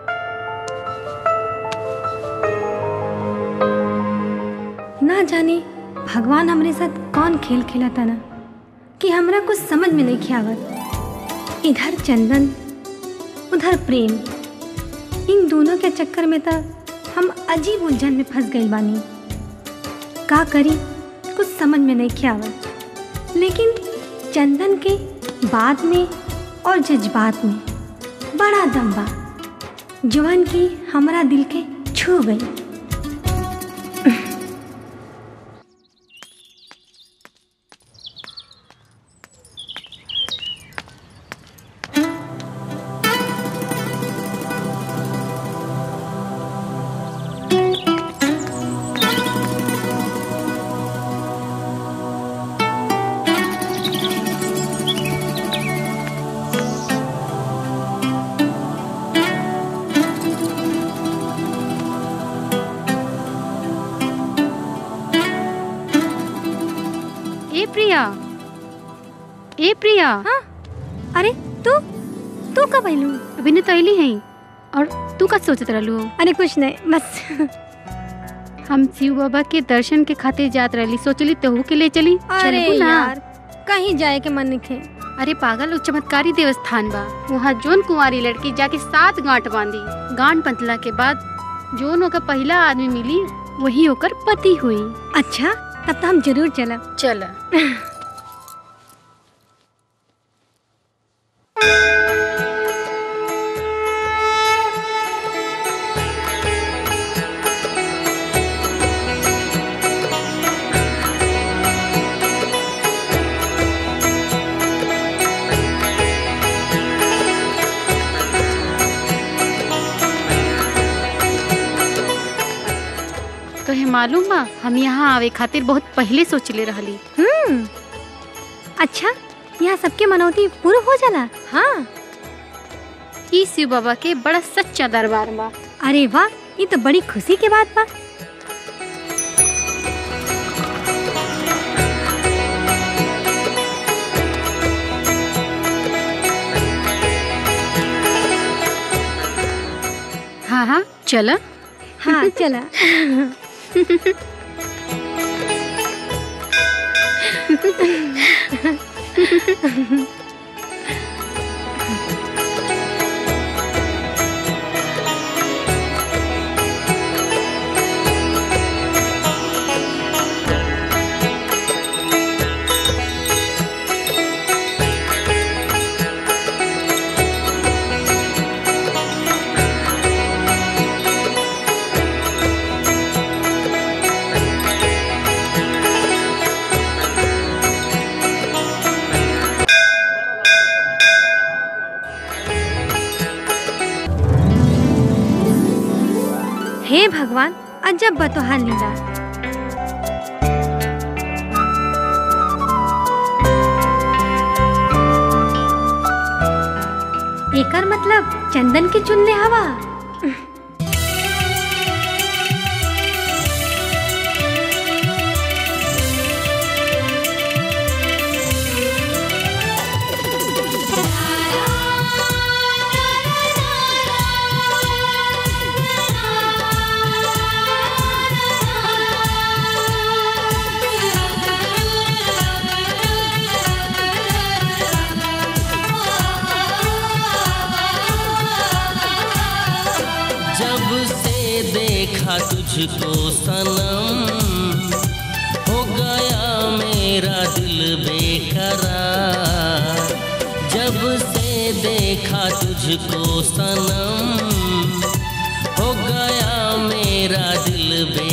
ना जाने भगवान हमरे साथ कौन खेल खेला था ना कि हमरा कुछ समझ में नहीं खियावत इधर चंदन उधर प्रेम इन दोनों के चक्कर में तो हम अजीब उलझन में फंस गए बानी का करी कुछ समझ में नहीं खियावत लेकिन चंदन के बाद में और जज्बात में बड़ा दम बा जवन की हमारा दिल के छू गई ए प्रिया ए प्रिया हाँ अरे तू तू कब आइलू अभी न तो अली है और तू का सोचत रहलू अरे कुछ नहीं बस हम शिव बाबा के दर्शन के खातिर जात रहली सोचली तहू के ले चली अरे चलबू ना यार कहीं जाए के मन नहीं अरे पागल उ चमत्कारी देवस्थान बा वहाँ जोन कुंवारी लड़की जाके सात गांठ बांधी गांठ बंधला के बाद जोन ओकर पहला आदमी मिली वही ओकर पति हुई अच्छा तब तो हम जरूर चलब चल तोहे मालूम बा हम यहाँ आवे खातिर बहुत पहले सोचले रहली हम्म अच्छा यहाँ सबके मनौती पूरा हो जाला हाँ ई शिव बाबा के बड़ा सच्चा दरबार बा अरे वाह ये तो बड़ी खुशी के बात बा हाँ हाँ चल हाँ चला हे भगवान अजब बतोहार लीला एकर मतलब चंदन के चुनले हवा देखा तुझको सनम हो गया मेरा दिल बेकरार जब से देखा तुझको सनम हो गया मेरा दिल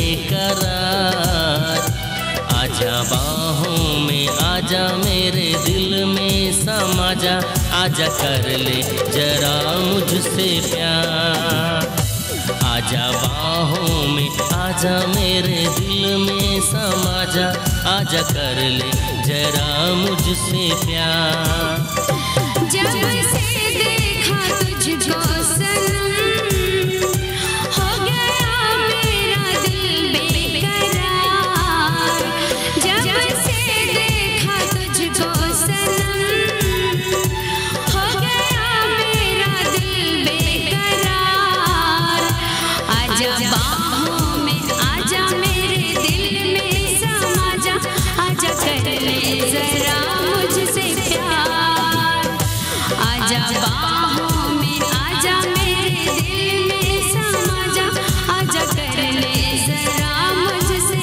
बेकरार आजा बाहों में आजा मेरे दिल में समा जा आजा कर ले जरा मुझसे प्यार आजा बाहों में आजा मेरे दिल में समा जा आजा कर ले जरा मुझसे प्यार जब से देखा तुझको सनम हो गया मेरा दिल बेकरार जब से देखा तुझको सनम हो गया मेरा दिल बेकरार आजा बाहों में आजा मेरे दिल में समा जा आजा कर ले जरा मुझसे प्यार आजा बाहों में आजा मेरे दिल में समा जा आजा कर ले जरा मुझसे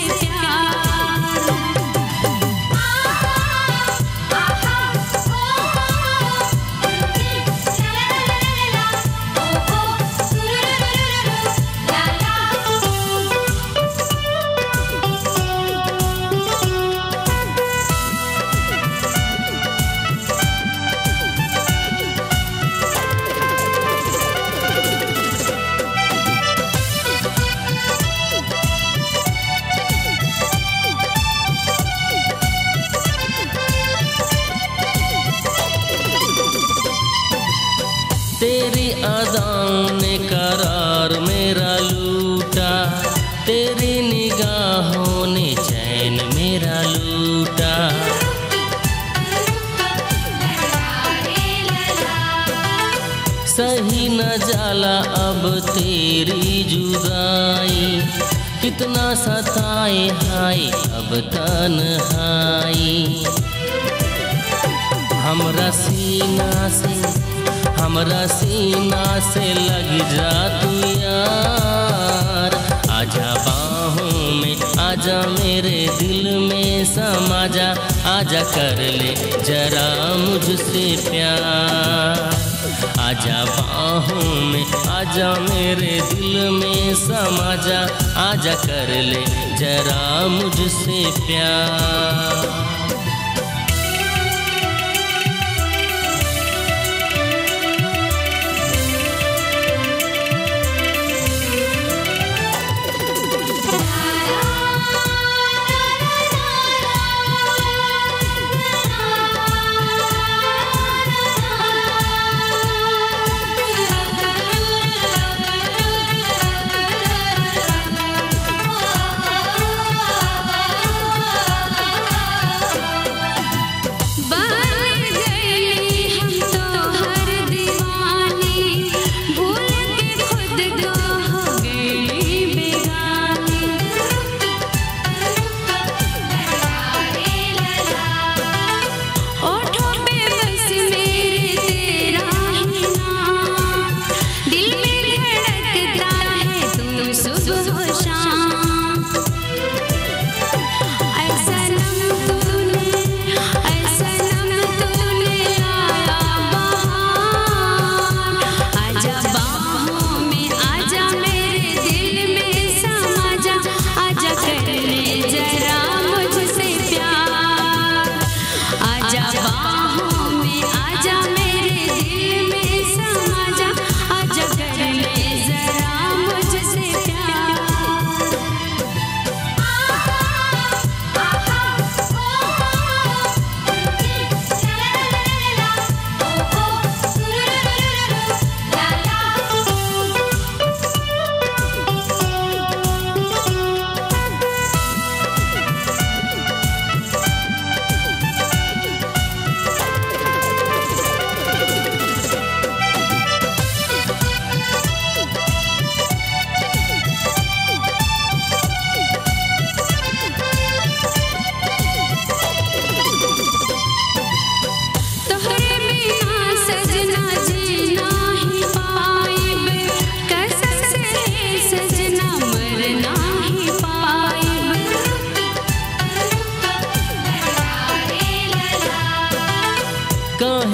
तेरी अदाओं ने करार मेरा लूटा तेरी निगाहों ने चैन मेरा लूटा सही न जाला अब तेरी जुदाई कितना सताए हाय अब तन्हाई हमरा सीना से हमरा सीना से लग जा तू यार आजा बाहों में आजा मेरे दिल में समा जा आजा कर ले जरा मुझसे प्यार आजा बाहों में आजा मेरे दिल में समा जा आजा कर ले जरा मुझसे प्यार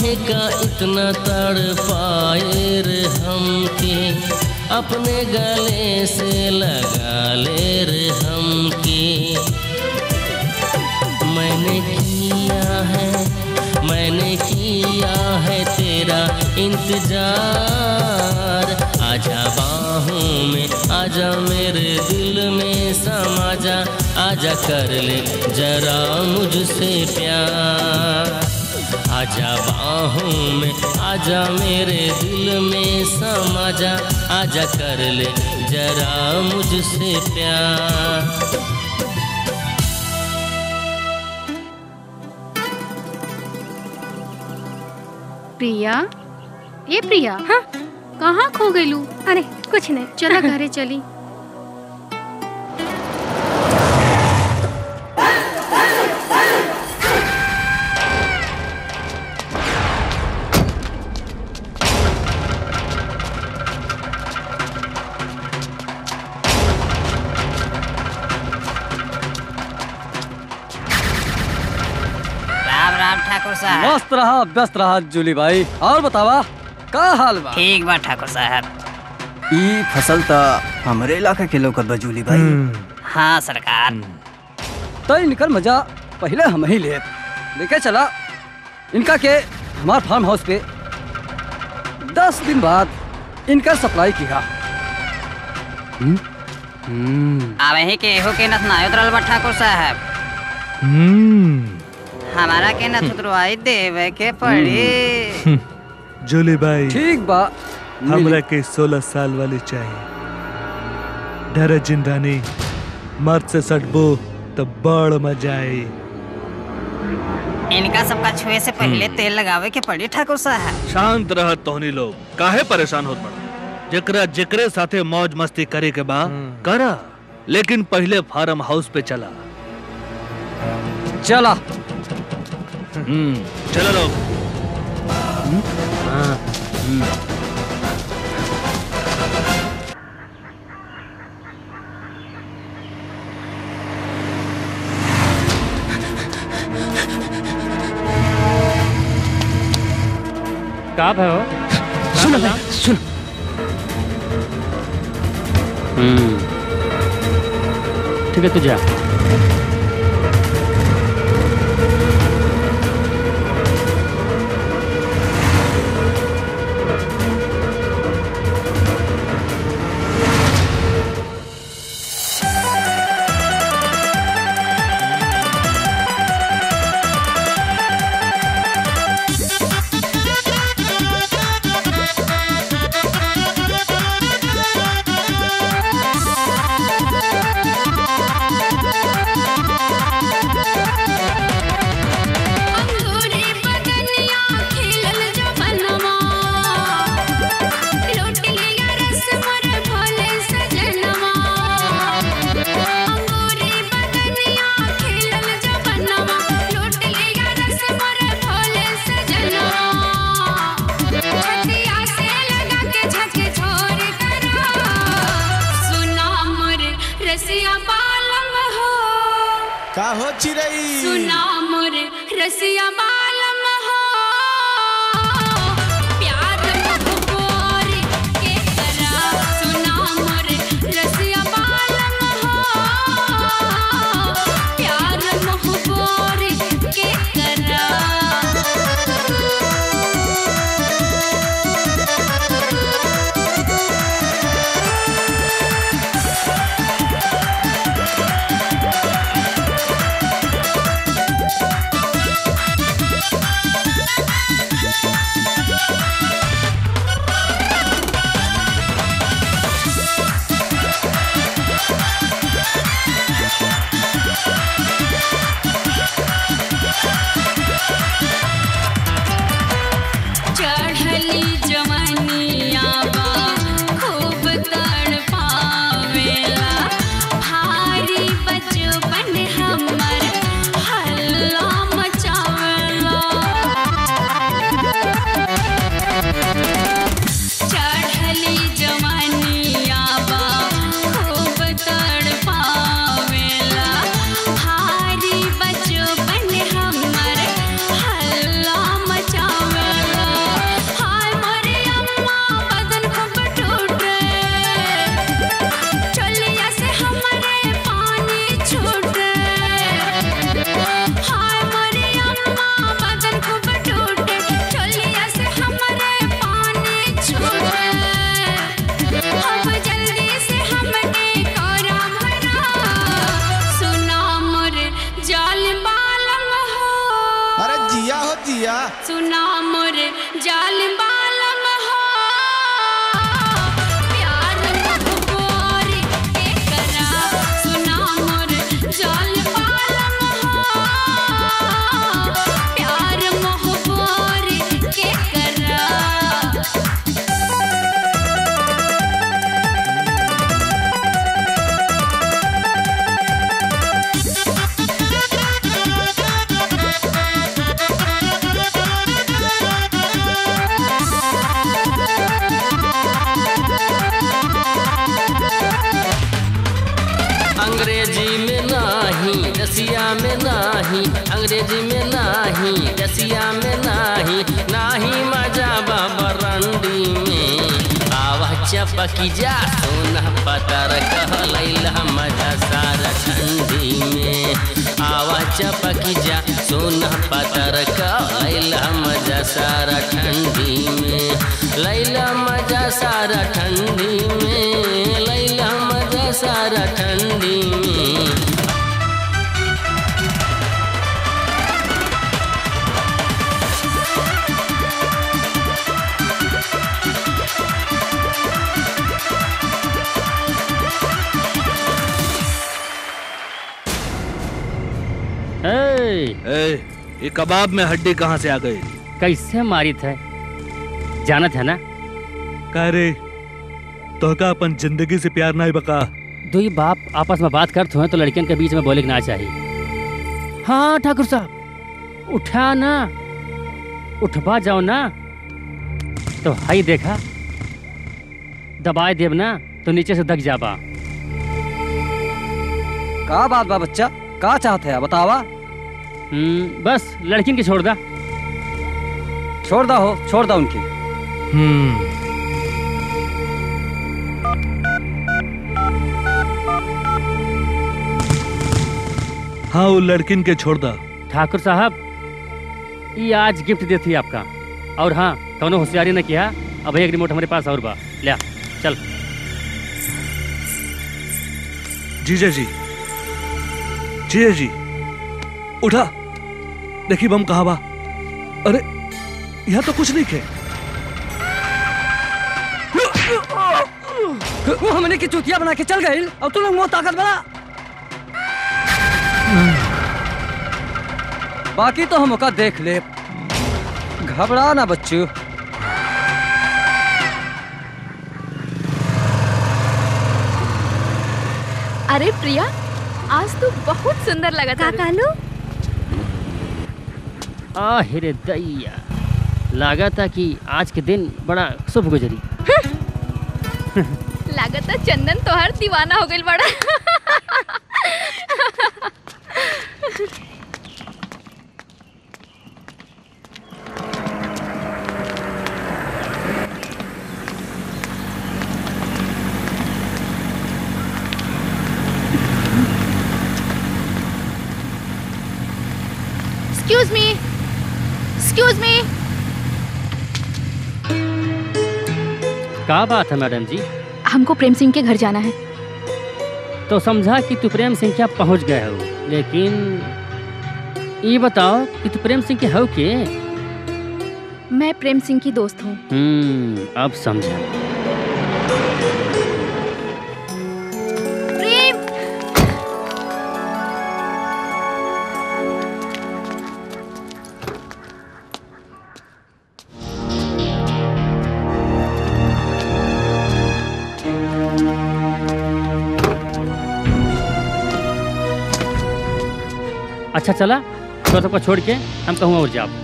काहे का इतना तड़ पाए रे हमके अपने गले से लगा ले रे हमके मैंने किया है मैंने किया है तेरा इंतजार आजा बाहों में आजा मेरे दिल में समा जा आजा कर ले जरा मुझसे प्यार आजा बाहों में आजा मेरे दिल में समा जा आजा कर ले जरा मुझसे प्यार प्रिया ए प्रिया हाँ कहाँ खो गईलू अरे कुछ नहीं चला घरे चली राम राम ठाकुर साहब मस्त रहा व्यस्त रहा जूली भाई और बतावा का हाल बा ठीक बा ठाकुर साहब ई फसल त हमरे इलाका के लौकत बा जूली भाई हाँ सरकार तो इनकर मजा पहले हम ही ले लेके चला इनका के हमार फार्म हाउस पे दस दिन बाद इनका सप्लाई किया अब ही के एहो के नथ ना उतरल बा ठाकुर साहब हमारा के नथ उतरवाई देवे के पड़ी जूली भाई ठीक बा हमरा के सोलह साल वाली चाहिए डर जिंदानी मर्द से सटबो तो बड़ मजा आई इनका सबका छुए से पहले तेल लगावे के पड़ी ठाकुर साहब शांत रह तोहनी लोग काहे परेशान होत बड़ा जेकरा जेकरे साथे मौज मस्ती करे के बा करा लेकिन पहले फार्म हाउस पे चला चला हम्म चलो लोग का है हो सुन सुन हम्म ठीक है तू जा अंगूरी बदनिया खिलल जवनमा लूट लिया रस मोर भोले सजनवा अंगूरी बदनिया खिलल जवनमा लूट लिया रस मोर भोले सजनवा छतिया से लगा के झक झोर करा सुना मोर रसिया बालम हो का हो चिरई सुना मोर रसिया बालम हो प्यार मोहब्बोर के करा सुना मोर रसिया बालम हो प्यार मोहब्बोर के करा का हो जिया सुना मोर जाल बालम हो प्यार मोहब्बोर के करा सुना मोर जाल बालम हो प्यार मोहब्बोर के करा अंग्रेजी में नाही रसिया में नाही अंग्रेजी में नाही रसिया में नाही नाही मजा बरंडी में आवा चपकी जा सोना पतर कहलैला मजा सारा ठंडी में आवा चपकी जा सोना पतर कहलैला मजा सारा ठंडी में लैला मजा सारा ठंडी में लैला मजा सारा ठंडी में ए, ए, ये कबाब में हड्डी कहाँ से आ गई कैसे मारी थे जाना था ना का रे तो का अपन जिंदगी से प्यार नहीं बका दो ही बाप आपस में बात करते हैं तो लड़कियों के बीच में बोले के ना चाहिए हाँ ठाकुर साहब उठा ना उठवा जाओ ना तो हाई देखा दबाए देव ना तो नीचे से दग जाबा का बात बा बच्चा का चाहते है बतावा हम्म, बस लड़किन की छोड़ दा छोड़ दा हो छोड़ दा उनकी हम्म हाँ वो लड़किन के छोड़ दा ठाकुर साहब ये आज गिफ्ट देती आपका और हाँ कौनो होशियारी न किया अब एक रिमोट हमारे पास और बा लिया चल जीजा जी जीजा जी उठा देखी बम कहा बा अरे यहाँ तो कुछ नहीं खे वो हमने की चुतिया बना के चल गई और तू लोग मुंह ताकत बना बाकी तो हम ओका देख ले घबरा ना बच्चू अरे प्रिया आज तू बहुत सुंदर लगा था कालू आहिरे दैया लगा था कि आज के दिन बड़ा शुभ गुजरी लागत है चंदन तोहर दीवाना हो गई बड़ा एक्सक्यूज मी एक्सक्यूज मी का बात है मैडम जी हमको प्रेम सिंह के घर जाना है तो समझा कि तू प्रेम सिंह क्या पहुंच गए हो लेकिन ये बताओ कि तू प्रेम सिंह के हो के मैं प्रेम सिंह की दोस्त हूँ हम्म अब समझा प्रेम अच्छा चला तो सबको छोड़ के हम कहूँ और जाओ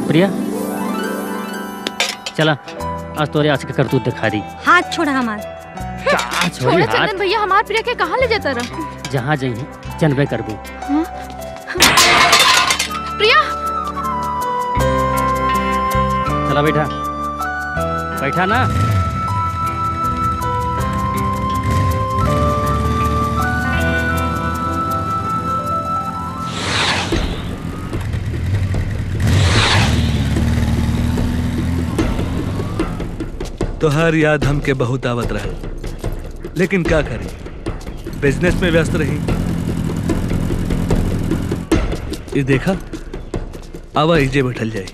प्रिया चला आज तोरे आज के करतूत दिखा दी हाथ छोड़ा हमार का छोड़ी छोड़ो हाथ चंदन भैया हमार प्रिया के कहाँ ले जाता रहा जहाँ जही जनबे करबू हाँ? प्रिया चला बैठा बैठा ना तोहर याद हमके बहुत आवत रहे लेकिन क्या करी बिजनेस में व्यस्त रही ये देखा आवा इजे बैठल जाए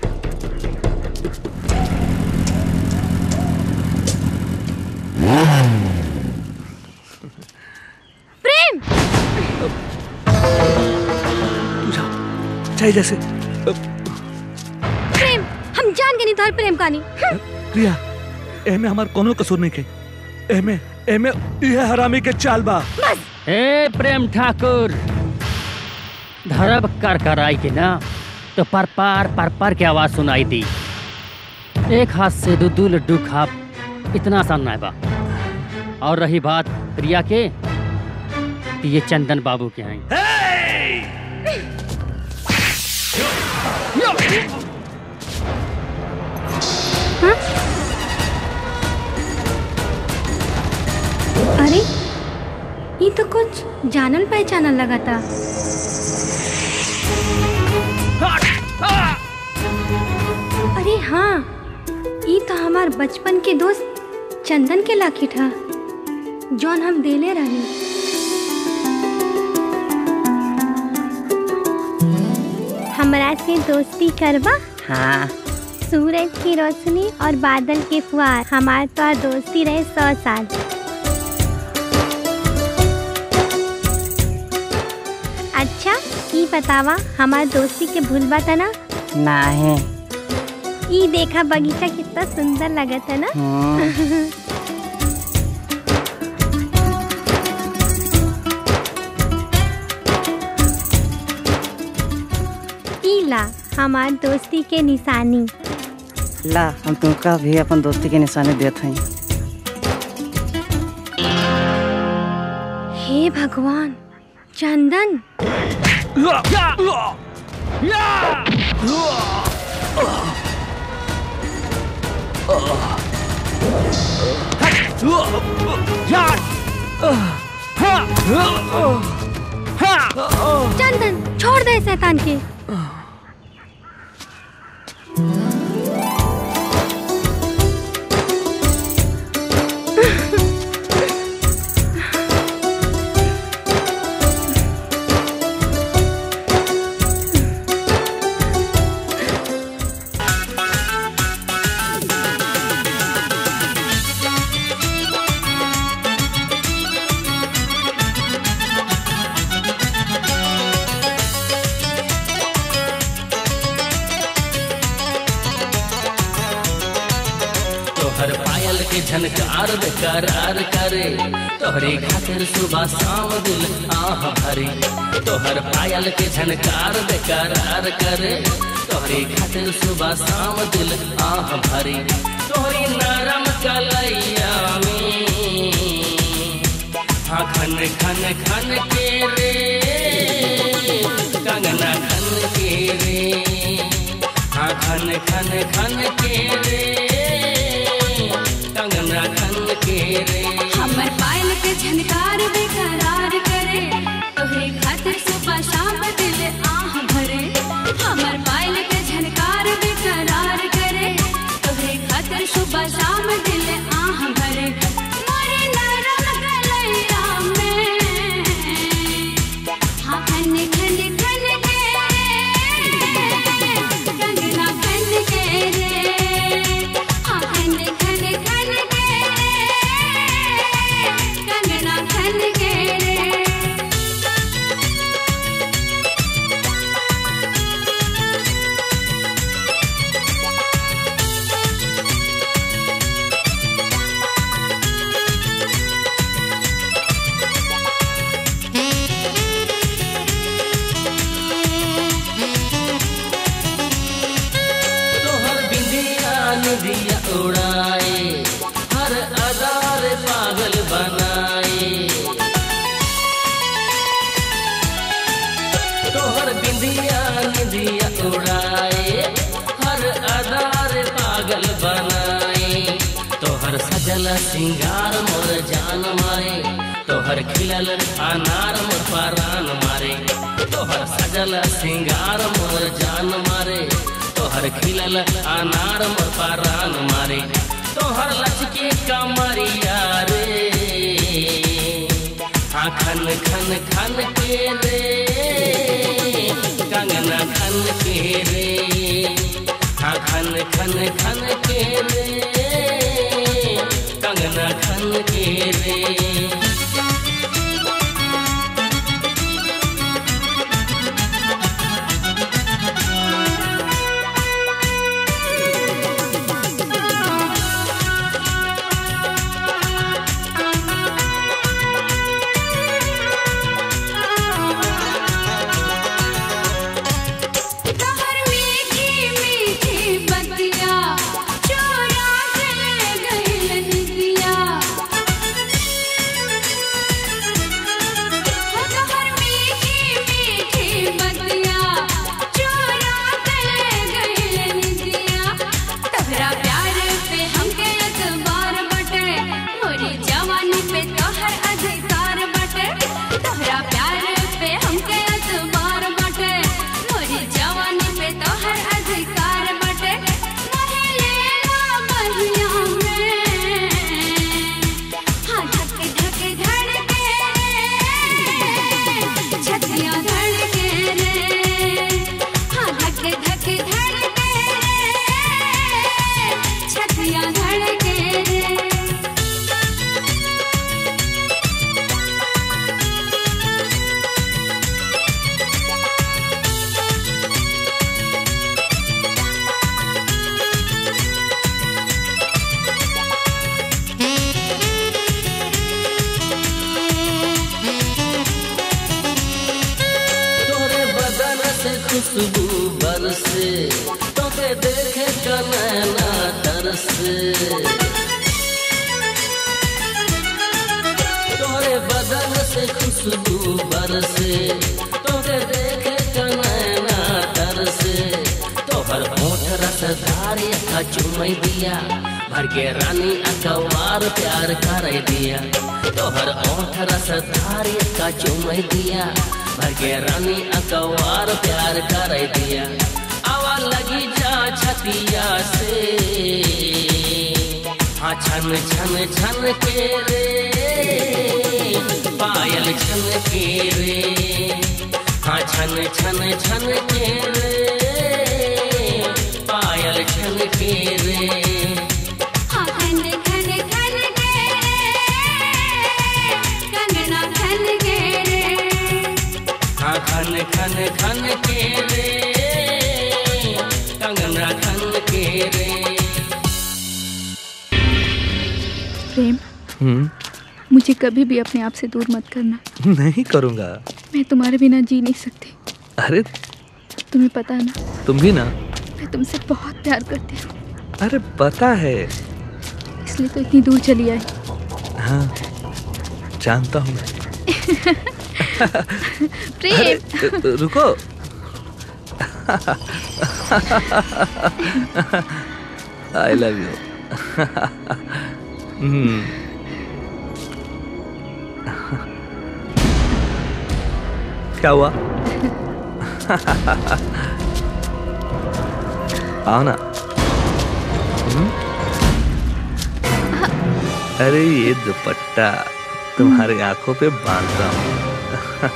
प्रेम चाहे जैसे प्रेम हम जान के नहीं तोहर प्रेम कहानी प्रिया एमे हमार कोनो कसूर नहीं के एमे एमे यह हरामी के चाल बा ए प्रेम ठाकुर धरब कर कर आई के ना तो पर पार पर पर की आवाज सुनाई दी एक हाथ से दो दो लड्डू खाप इतना आसान ना बा और रही बात प्रिया के तो ये चंदन बाबू के हैं अरे ये तो कुछ जानल पहचानल लगा था अरे हाँ ये तो हमार बचपन के दोस्त चंदन के लाखी था जौन हम देले रही हमरा से दोस्ती करवा हाँ सूरज की रोशनी और बादल के फुहार हमार तो दोस्ती रहे सौ साल अच्छा ई बतावा हमार दोस्ती के भूल बा ना नहीं ई देखा बगीचा कितना सुंदर लगता ना हम्म। ई ला हमार दोस्ती के निशानी ला हम तुमका भी अपन दोस्ती के निशानी देत हई हे भगवान चंदन चंदन छोड़ दे शैतान के तोहर पायल के झनकार बेकरार करे तोहरे खातिर सुबह शाम दिल आह भरे तोहर पायल के झनकार बेकरार करे तोहरे खातिर सुबह शाम दिल आह भरे तोहरी नरम कलैया में हाँ खन खन खन के रे कंगना खन के रे हाँ खन खन खन के रे कंगना खन के रे हमर पायल के झनकार बेकरार करे तोहरे खातिर सुबह शाम दिल आह भरे हमर पायल के झनकार बेकरार करे तोहरे खातिर सुबह शाम दिल आह भरे मोरे नरम गलैया में हाँ खन खन खन के रे कंगना खन के रे उड़ाए हर अदार पागल बनाए तोहर बिंदिया निंदिया उड़ाए हर अदार पागल बनाए तोहर सजल सिंगार मोर जान मारे तोहर खिलल अनार मोर परान मारे तोहर सजल सिंगार मोर जान मारे तोहर खिलल अनार मोर परान मारे तोहर लचके कमरिया रे हाँ खन खन खन के रे कंगना खन के रे हाँ खन खन खन के रे कंगना खन के रे तोहर मीठी मीठी बतिया चोरा के गइलन दिया तोहर मीठी मीठी बतिया चोरा के गइलन दिया तोहरा प्यार पे हमके एतबार बटे मोरी जवानी पे तोहर अधिकार बटे तोहरा प्यार पे हमके एतबार बटे मोरी जवानी पे तोहर अधिकार बटे महिलेला महिया में हाँ धक धक धड़के छतिया धड़के रे हाँ धक धक धड़के छतिया धड़के रे तोरे बदन से खुशबू बरसे तोके देखे कनैना तरसे तोरे बदन से खुशबू बरसे तोके देखे कनैना तरसे तोहर होठ रसधारी का चुमई दिया भर के रानी अकवार प्यार कर दिया तोहर ओठ रसधारी का चुमई दिया भर के रानी अकवार प्यार कर दिया आवा लगी जा छतिया से हाँ छन छन छन के रे पायल छन के रे हाँ छन छन छन के रे पायल छन के रे हाँ खन खन खन के कंगना खन के रे हाँ खन खन खन के रे कंगना खन के रे प्रेम हम्म मुझे कभी भी अपने आप से दूर मत करना नहीं करूँगा मैं तुम्हारे बिना जी नहीं सकती अरे तुम्हें पता है ना तुम भी ना मैं तुमसे बहुत प्यार करती हूँ अरे पता है इसलिए तो इतनी दूर चली आई हाँ जानता हूँ मैं प्रेम अरे, रुको आई लव यू क्या हुआ आओ ना हम्म? अरे ये दुपट्टा तुम्हारी आंखों पे बांधता हूँ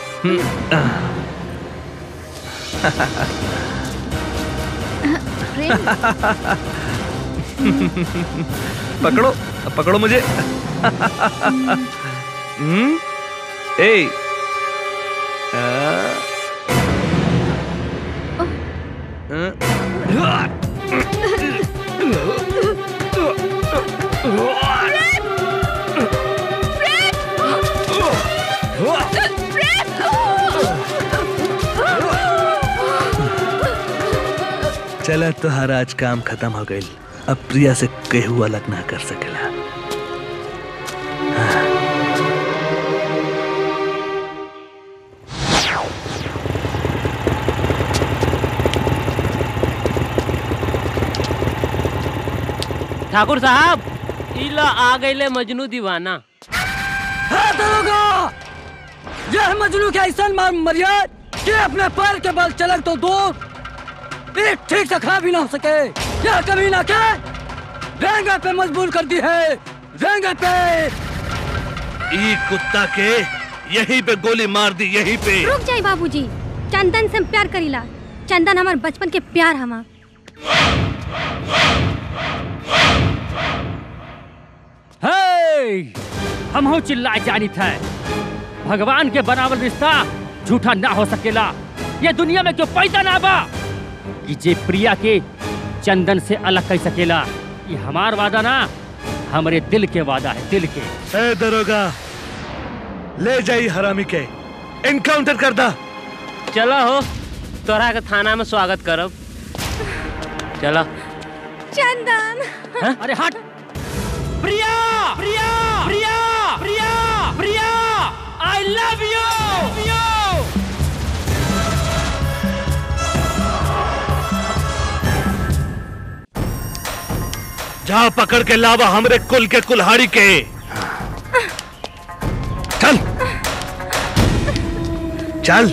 पकड़ो पकड़ो मुझे हम्म ए चला तो हर आज काम खत्म हो गई अब प्रिया से केहू अलग ना कर सकेला ठाकुर साहब इला आ गईले मजनू दीवाना है दरोगा यह मजनू के ऐसा मार मरियत कि अपने पैर के बल चलक तो दूर एक ठीक से खा भी ना हो सके यह कभी ना के रेंगे पे मजबूर कर दी है रेंगे पे ई कुत्ता के यहीं पे गोली मार दी यहीं पे रुक जाई बाबूजी चंदन से हम प्यार करीला चंदन हमार बचपन के प्यार हमार हे हम हो चिल्लाए जानी थे भगवान के बनावल रिश्ता झूठा ना हो सकेला ये दुनिया में क्यों पैदा ना बा कि जे प्रिया के चंदन से अलग कर सकेला ये हमार वादा ना हमारे दिल के वादा है दिल के ए दरोगा ले जाई हरामी के इनकाउंटर कर दा चलो हो तोरा के थाना में स्वागत करब चलो चंदन अरे हट Priya Priya Priya Priya Priya I love you you जा पकड़ के लावा हमरे कुल के कुल्हाड़ी के चल चल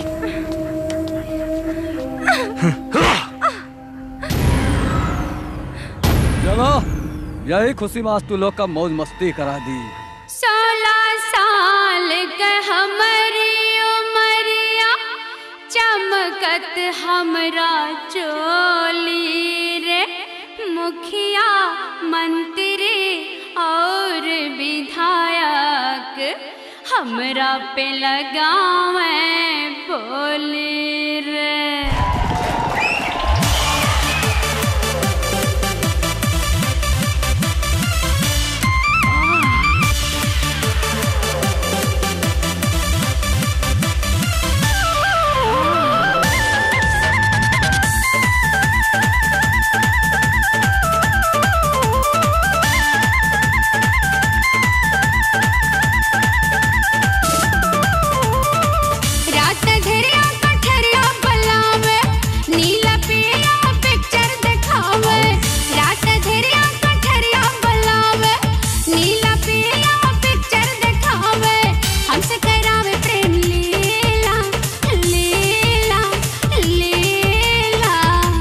चलो यही खुशी में आज तू लोग का मौज मस्ती करा दी सोलह साल के हमारी उमरिया चमकत हमरा चोली रे मुखिया मंत्री और विधायक हमरा पे लगावे बोली रे रात धरिया कठरिया बलावे नीला पीला पिक्चर दिखावे रात धरिया कठरिया बलावे नीला पीला पिक्चर दिखावे हमसे करावे प्रेम लीला लीला लीला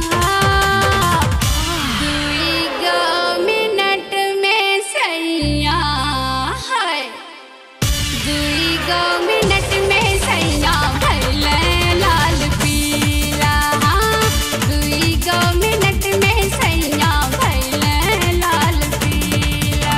दुई गो मिनट में सैया है दुई गो मिनट में सैया भैले लाल पीला दुई गो मिनट में सैया भैले लाल पीला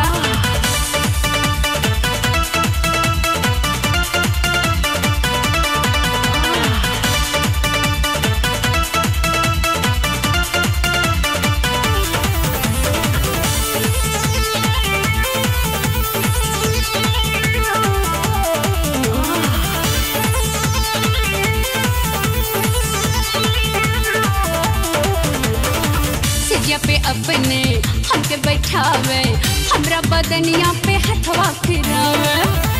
सिजिया पे अपने हमके बैठावे हमरा बदनिया पे हथवा फिरावे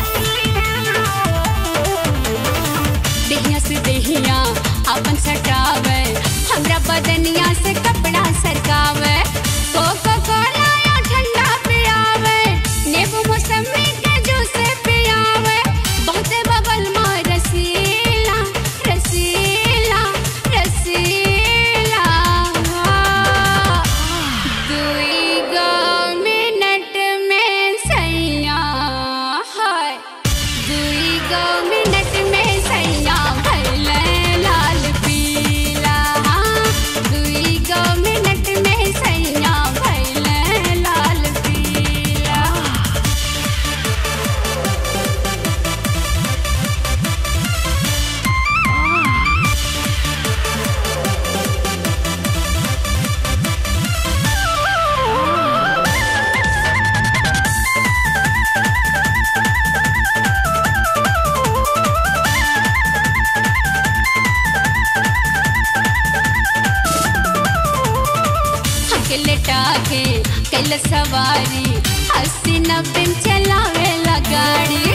देहिया से देहिया अपन सटावे हमरा बदनिया से कपड़ा सरकावे कोको कोला या ठंडा पियावे नींबू मौसमी के जूस पियावे बहुते बबल मार रसीला रसीला रसीला दुई गो मिनट में सैया है दुई गो मिनट में सैया भैले लाल पी कैल सवारी अस्सी नब्बे में चलावेला गाड़ी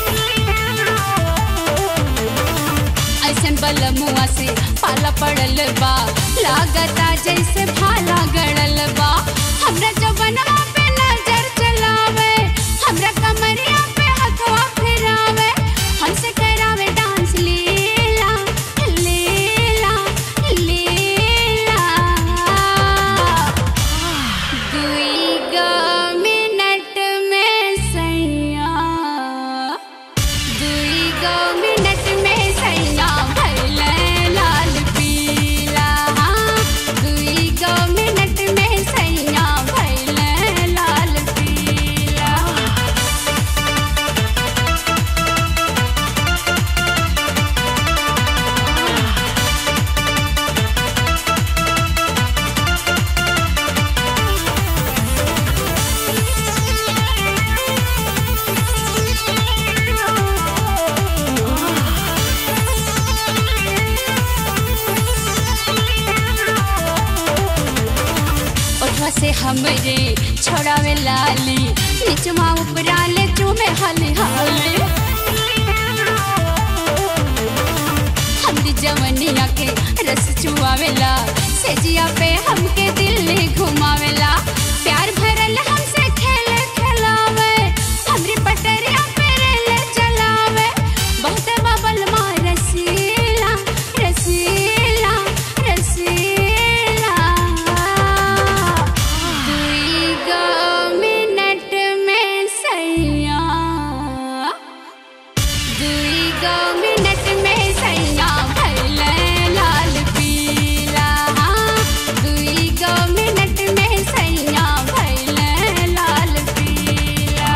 ऐसन बलमुआ से पाला पड़ल बा लागता जैसे भाला गड़ल बा हमरा जवनवा पे नजर चलावे हमरा कमरिया पे हथवा फिरावे हमसे करावे डांस लीला लीला लीला दुई गो मिनट में सैया दुई गो मिनट में सैया भैले लाल पीला दुई गो मिनट में सैया भैले लाल पीला ओठवा से हमरे छोड़ावे लाली निचवा उपरा ले चूमे हाली हाली हमरी जवनिया के रस चुआवेला सेजिया पे हमके दिल ने घुमावेला प्यार भरल हमसे खेले खिलावे हमरी पटरिया पे रेले चलावे बहुत बबल मार रसीला रसीला रसीला दुई गो मिनट में सैया दुई गो मिनट में सैया भैले लाल पीला दुई गो मिनट में सैया भैले लाल पीला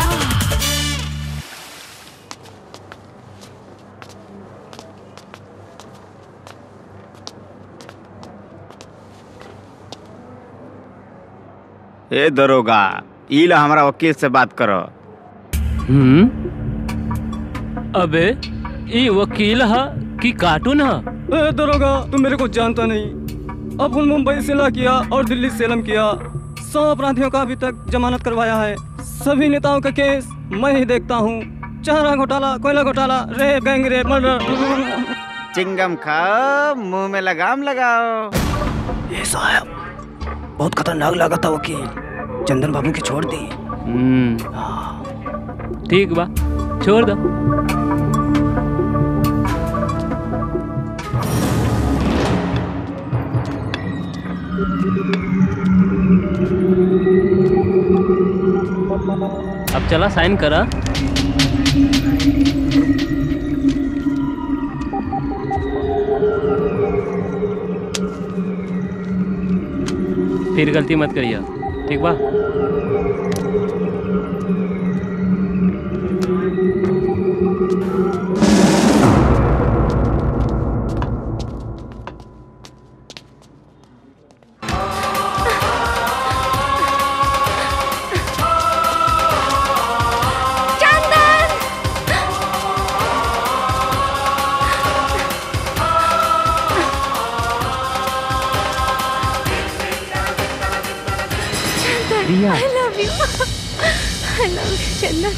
ए दरोगा ई ला हमारा वकील से बात करो हम्म अबे ये वकील है कि कार्टून है ए दरोगा तुम मेरे को जानता नहीं अब उन मुंबई से ला किया और दिल्ली से सेलम किया सौ अपराधियों का अभी तक जमानत करवाया है सभी नेताओं का केस मैं ही देखता हूँ चारा घोटाला कोयला घोटाला rape gang rape murder chewing gum खाओ मुंह में लगाम लगाओ ये साहब बहुत खतरनाक लगा था वकील चंदन बाबू की छोड़ दी हम्म ठीक बा छोड़ दो अब चला साइन करा फिर गलती मत करिए ठीक बा चंदन रिया। I love you. I love you, चंदन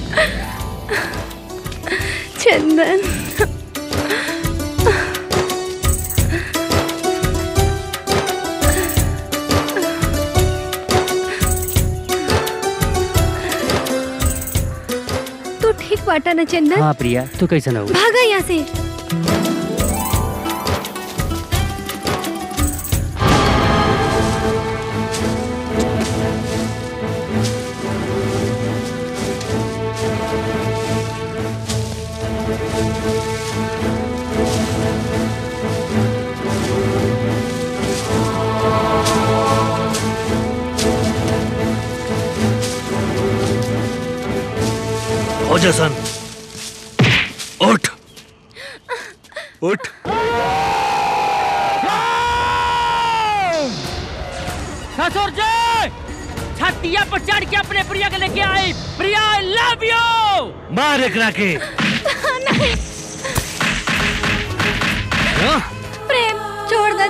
चंदन तू ठीक बाटा ना चंदन हाँ प्रिया तू कैसे ना हो भागा यहाँ से हो जा सन उठ उठ ससुर जी छतिया पर चढ़ के अपने प्रिया के लेके आई प्रिया आई लव यू मार एकरा के नहीं हाँ? प्रेम छोड़ दे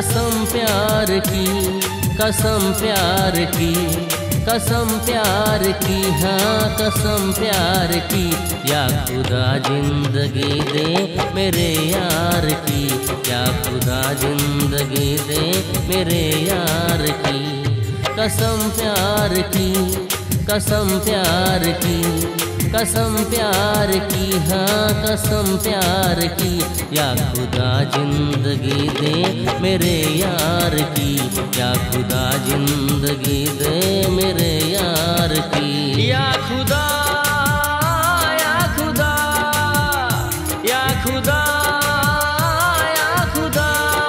कसम प्यार की कसम प्यार की कसम प्यार की हाँ कसम प्यार की या खुदा जिंदगी दे मेरे यार की या खुदा जिंदगी दे मेरे यार की कसम प्यार की कसम प्यार की कसम प्यार की हाँ कसम प्यार की या खुदा जिंदगी दे मेरे यार की या खुदा जिंदगी दे मेरे यार की या खुदा या खुदा या खुदा या खुदा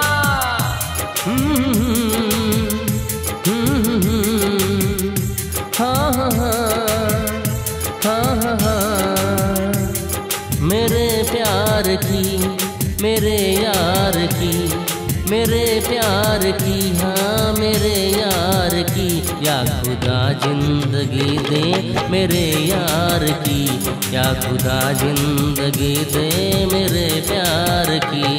हाँ हाँ हाँ हाँ हाँ मेरे प्यार की मेरे यार की मेरे प्यार की हाँ मेरे यार की या खुदा जिंदगी दे मेरे यार की या खुदा जिंदगी दे मेरे प्यार की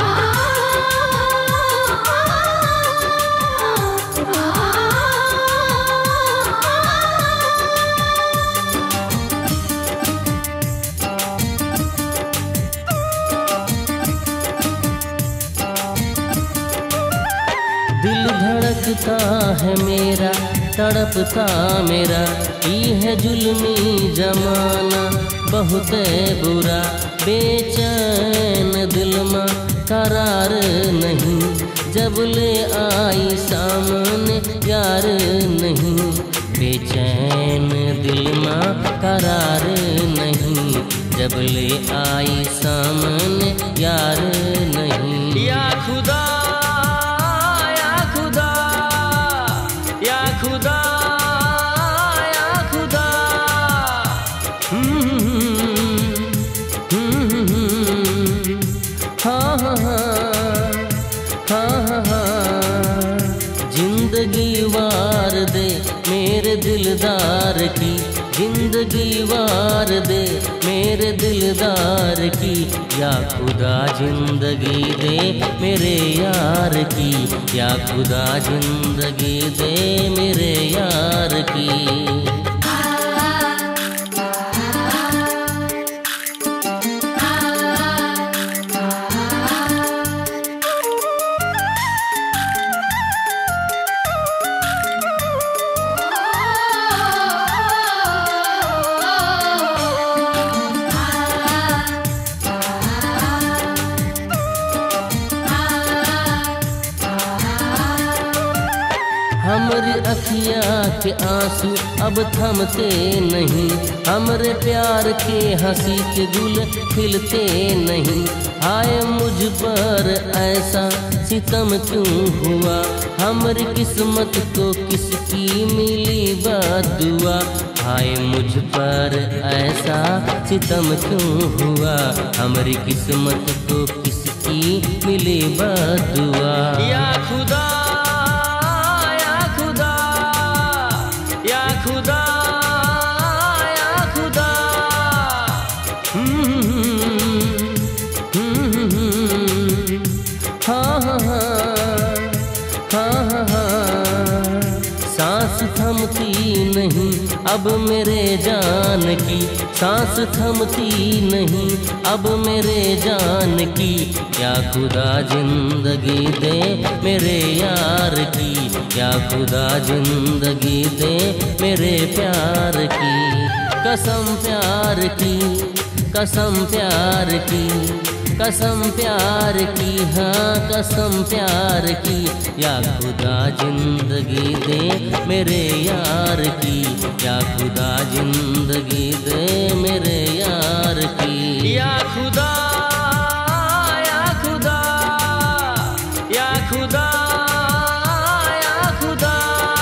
दिल धड़कता है मेरा तड़पता मेरा ये है जुल्मी जमाना बहुत बुरा बेचैन दिल में करार नहीं जब ले आई सामने यार नहीं बेचैन दिल में करार नहीं जब ले आई सामने यार नहीं या खुदा या खुदा या खुदा या खुदा हाँ हाँ हाँ हाँ हाँ जिंदगी वार दे मेरे दिलदार की जिंदगी वार दे मेरे दिलदार की या खुदा जिंदगी दे मेरे यार की या खुदा जिंदगी दे मेरे यार की हमरी अखिया के आंसू अब थमते नहीं हमरे प्यार के हंसी के गुल खिलते नहीं आए मुझ पर ऐसा सितम क्यों हुआ हमरी किस्मत को किसकी मिली बदुआ आए मुझ पर ऐसा सितम क्यों हुआ हमारी किस्मत को किसकी मिली बदुआ या खुदा या खुदा या खुदा या खुदा हाँ हाँ हाँ हाँ हाँ सांस थमती नहीं अब मेरे जान की सांस थमती नहीं अब मेरे जान की क्या खुदा जिंदगी दे मेरे यार की क्या खुदा जिंदगी दे मेरे प्यार की कसम प्यार की कसम प्यार की कसम प्यार की हाँ कसम प्यार की या खुदा जिंदगी दे मेरे यार की या खुदा जिंदगी दे मेरे यार की या खुदा या खुदा या खुदा या खुदा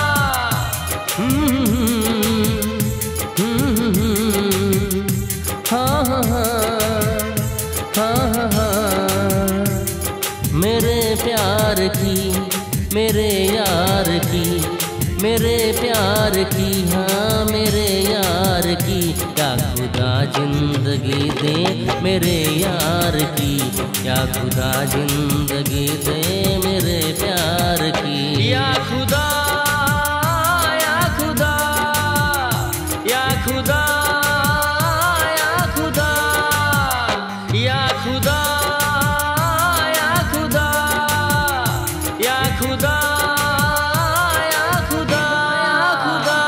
हाँ हाँ हाँ हाँ हाँ मेरे प्यार की मेरे यार की मेरे प्यार की हाँ मेरे यार की क्या खुदा जिंदगी दे मेरे यार की क्या खुदा जिंदगी दे मेरे प्यार की या खुदा या खुदा या खुदा या खुदा या खुदा या खुदा या खुदा या खुदा या खुदा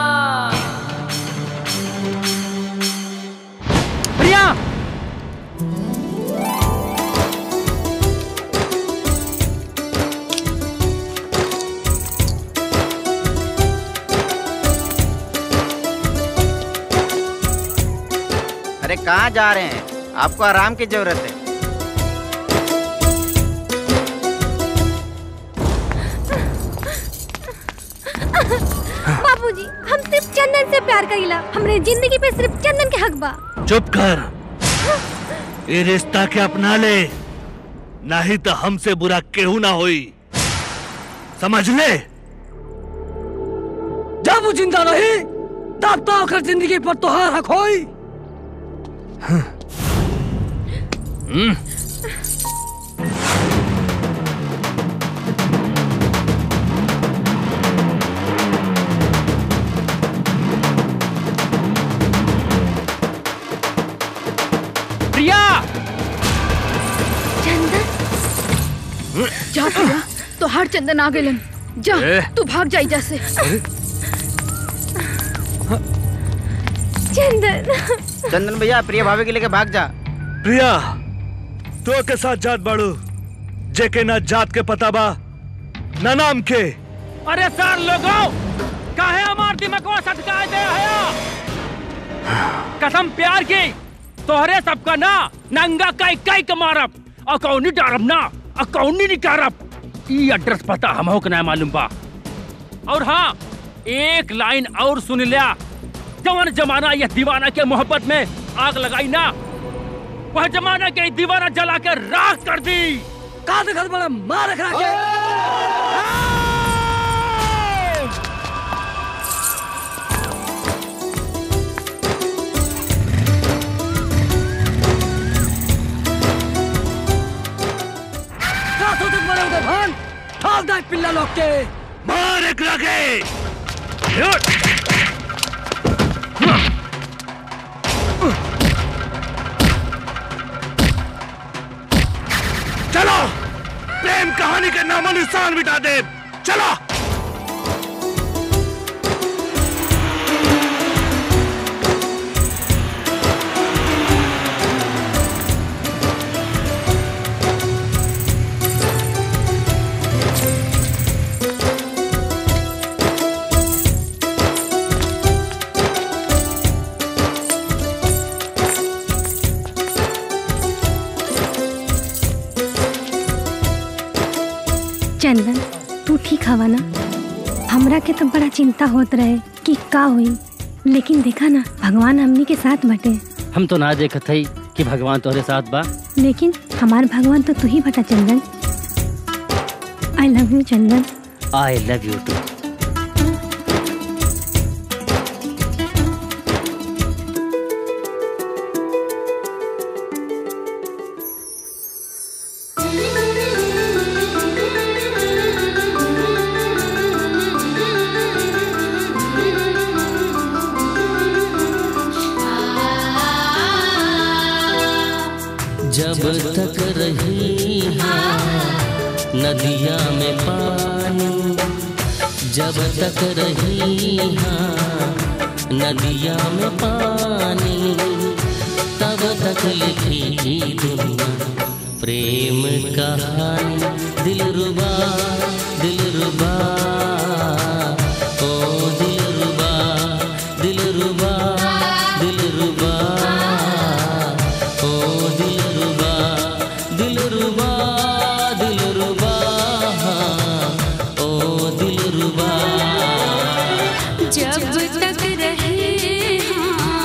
प्रिया अरे कहाँ जा रहे हैं आपको आराम की जरूरत है बाबूजी हम सिर्फ चंदन से प्यार करीला हमरे जिंदगी पे सिर्फ चंदन के हक बा चुप कर ये रिश्ता के अपना ले नहीं तो हमसे बुरा केहू ना होई समझ ले जब वो जिंदा रही तब तो ओकर जिंदगी पर तोहार हक होई प्रिया जा प्रिया तो हर चंदन आ गए जा ए। तू भाग जाई जैसे चंदन चंदन भैया प्रिया भाभी के लेके भाग जा प्रिया तो के साथ जात बाड़ू जेके ना जात के पता बा ना नाम के अरे सर लोगों काहे हमार दिमागवा सटकाए दे हया कसम प्यार की तोहरे सबका ना नंगा काई काई के मारब अकौनी डारब ना अकौनी निकारब ई एड्रेस पता हमहो के ना मालूम बा और हाँ एक लाइन और सुन लिया जवन जमाना यह दीवाना के मोहब्बत में आग लगाई ना वह जमाना के दीवाना जला के राख कर दी का देखत बड़ा मार रख के का सोचत बड़े उधर भान ठाल दे पिल्ला लोग के मार एक लगे चलो प्रेम कहानी के नामो निशान मिटा दे चलो चंदन तू ठीक हवा ना हमरा के तो बड़ा चिंता होत रहे कि का हुई लेकिन देखा ना भगवान हमनी के साथ बटे हम तो ना देखत हई कि भगवान तोहरे साथ बा लेकिन हमार भगवान तो तू ही बता Chandan I love you Chandan I love you too जब तक रही हाँ नदिया में पानी जब तक रही हाँ नदिया में पानी तब तक लिखी दुनिया प्रेम कहानी दिल रुबा दिल रुबा ओ दिल रुबा दिल रुबा दिल रुबा ओ दिल रुबा दिल रुबा दिल रुबा ओ दिल रुबा जब तक रहे हाँ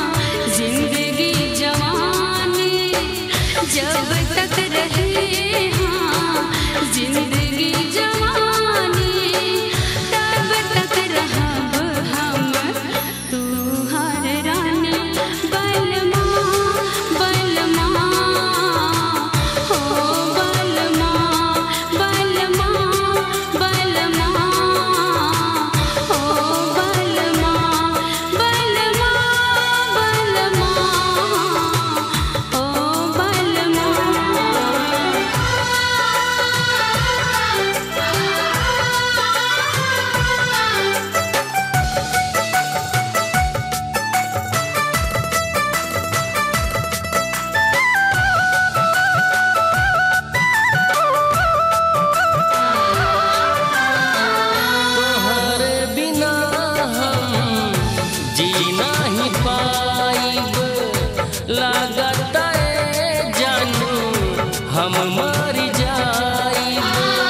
जी नहीं पाइब लागत ए जानू हम मर जाइब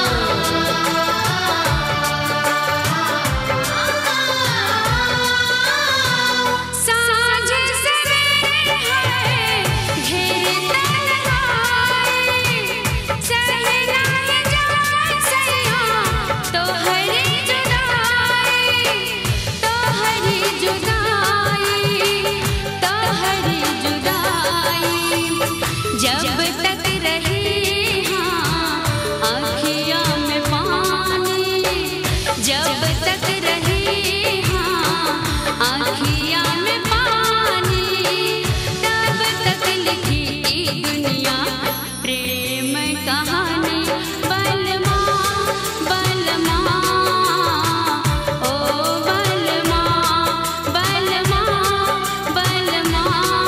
साँझ सवेरे है ढेर तन्हाई सहना है जान सैया तोहरी जुदाई तोहरी जुदाई तोहरी जुदाई जब तक रहे हाँ आँखियों में पानी जब तक रहे हाँ आँखियों में पानी तब तक लिखी ई दुनिया प्रेम कहानी बलमा बलमा ओ बलमा बलमा बलमा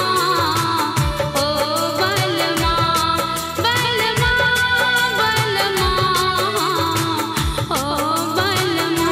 ओ बलमा बलमा बलमा ओ बलमा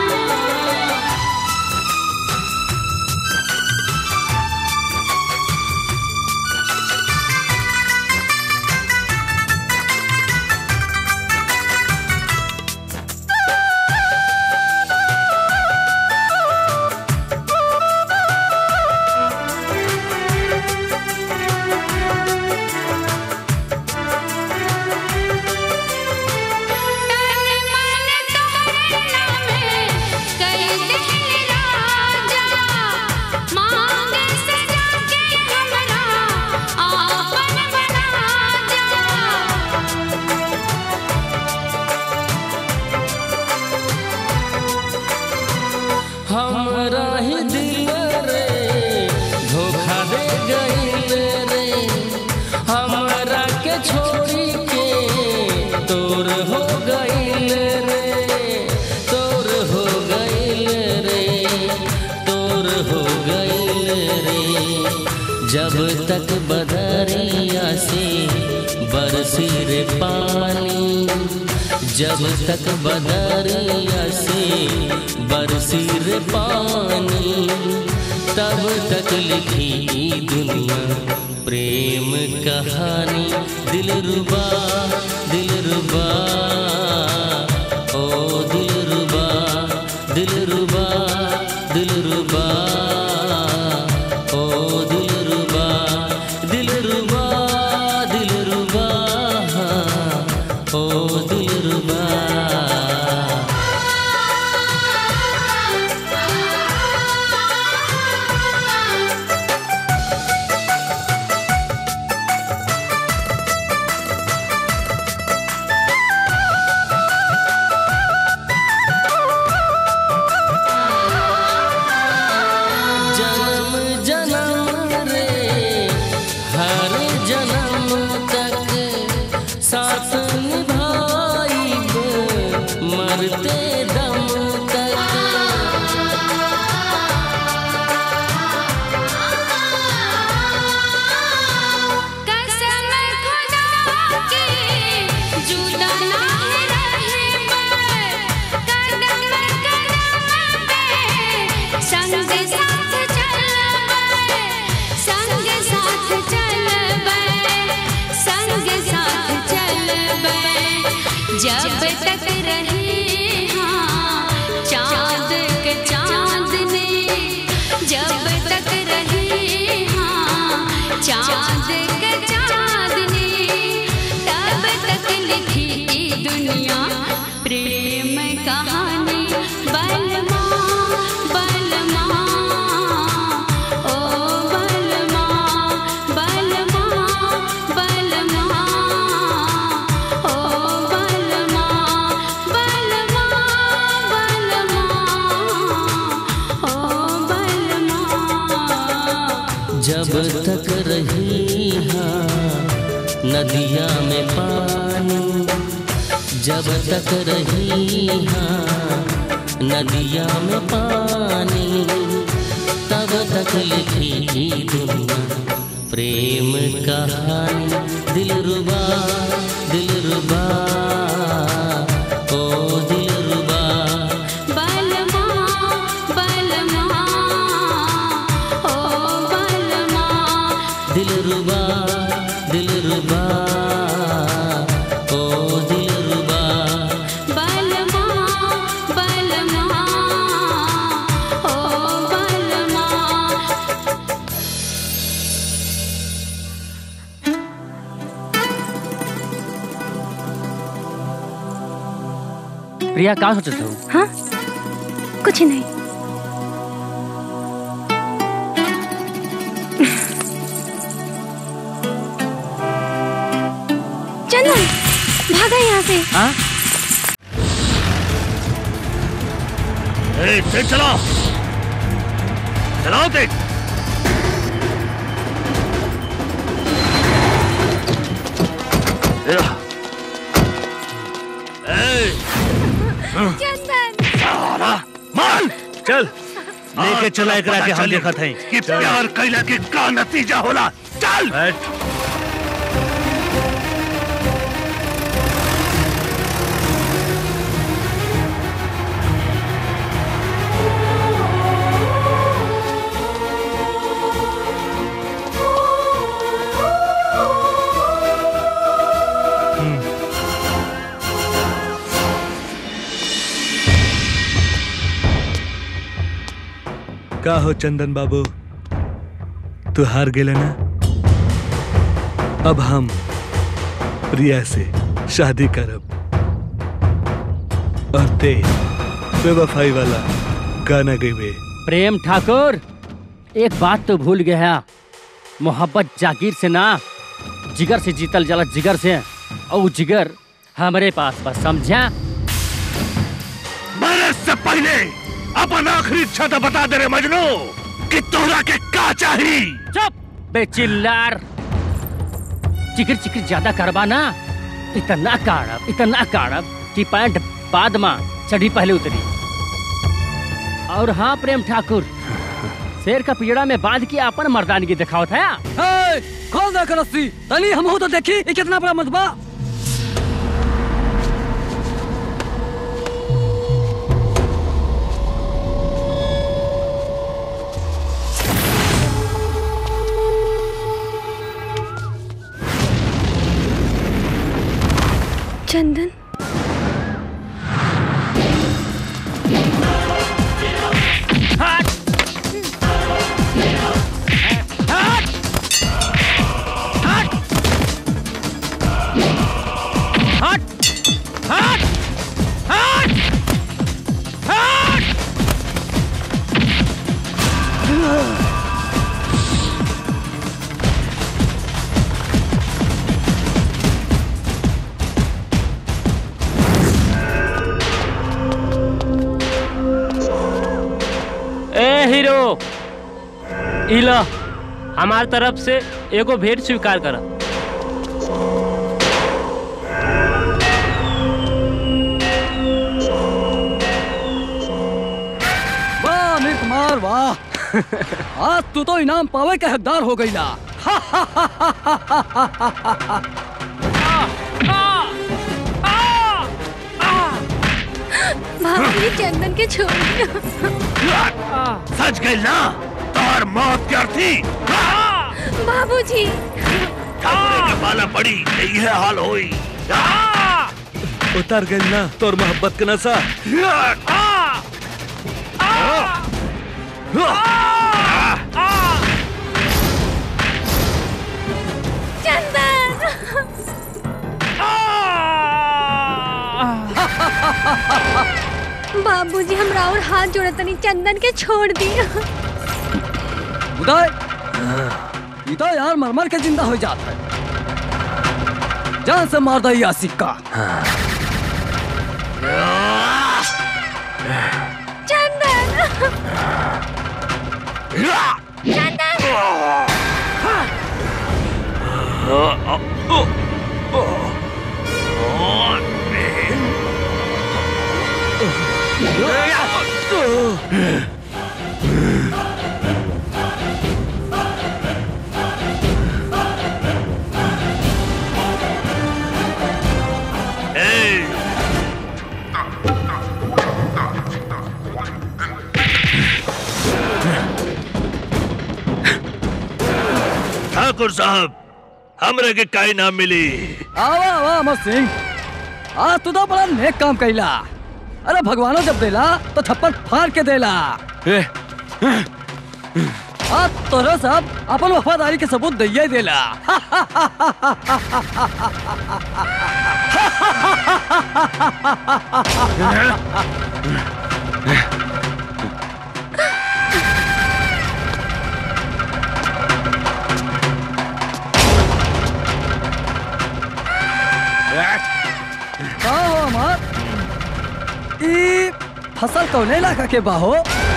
हमरा ही दिल रे धोखा दे गईल रे हमरा के छोड़ी के तोर हो गईल रे तोर हो गईल रे तोर हो गईल रे जब तक बदरिया से बरसी रे पानी जब तक बदरिया से बरसी रे पानी तब तक लिखी दुनिया प्रेम कहानी दिल रुबा दिल रुबा ओ दिल रुबा दिल रुबा दिल रुबा ओ दिल रुबा दिल रुबा दिल रुबा ओ दिल रुबा जन्म जन्म रे हर जन्म तक साथ निभाइब मरते दम तक कसम खुदा की जुदा ना रहे कदम कदम पे संग साथ चलबे संग साथ चलबे संग साथ चलबे जब तक रहे हाँ चाँद के चाँदनी जब तक रहे हाँ चाँद के चाँदनी तब तक लिखी ई दुनिया प्रेम कहानी बलमा बलमा ओ बलमा बलमा बलमा ओ बलमा बलमा बलमा ओ बलमा जब तक रही हाँ नदिया में पानी जब तक रही हाँ नदिया में पानी तब तक लिखी दुनिया प्रेम कहानी दिल रुबा दिल रुबा ओ दिल रुबा बलमा बलमा प्रिया का सोचत हो हाँ कुछ नहीं चंदन भागा यहाँ से हाँ ए, तेज चलाओ चलाओ तेज ए, चंदन साला मार चल लेके चला एकरा के हम देखत हई कि प्यार कैला के का नतीजा होला चल का हो चंदन बाबू तू हार गेले ना अब हम प्रिया से शादी करब और ते बेवफाई वाला गाना गईबे प्रेम ठाकुर एक बात तो भूल गया मोहब्बत जागीर से ना जिगर से जीतल जाला जिगर से और वो जिगर हमारे पास बस समझा मरे से पहले अपन आखिरी इच्छा तो बता दे रे मजनू कि तोहरा के का चाहिए चुप बेचिल्लार चिकर चिकर ज्यादा करबा ना इतना काड़ब इतना काड़ब कि पैंट बाद में चढ़ी पहले उतरी और हाँ प्रेम ठाकुर शेर का पीड़ा में बांध के अपन मर्दानगी दिखावत है ए, खोल दे कर रस्सी तनी हम तो देखी ये कितना बड़ा मजबा चंदन ए हीरो इला हमार तरफ से एगो भेंट स्वीकार कर वाह अमीर कुमार वाह आज तू तो इनाम पावे के हकदार हो गई ला भाभी चंदन के छोड़ दिया सच गई ना तोहर मौत क्या थी बाबूजी ठाकुरे के पाला पड़ी यही हाल होई उतर गई ना तोर मोहब्बत के नशा बाबूजी हमरा और हाथ जोड़े तनी चंदन के छोड़ दिया उदय ये तो यार मर मर के जिंदा हो जाता है जान से मार दई आसिक का ठाकुर साहब हमरे के काई नाम मिली आवा आवा अमर सिंह आज तू तो बड़ा नेक काम कैला अरे भगवानो जब देला तो थप्पड़ फाड़ के देला आज तोरा साहब अपन वफादारी के सबूत दैया देला का हो हमार ई फसल कौने इलाका के बाहो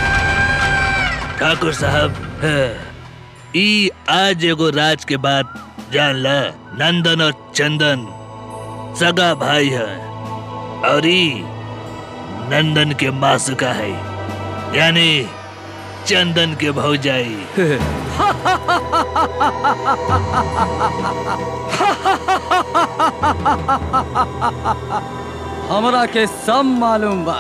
ठाकुर साहब है, ई आज एगो राज के बात जान ला नंदन और चंदन सगा भाई है और ई नंदन के मासुका है यानी चंदन के भौजाई हमरा के सब मालूम बा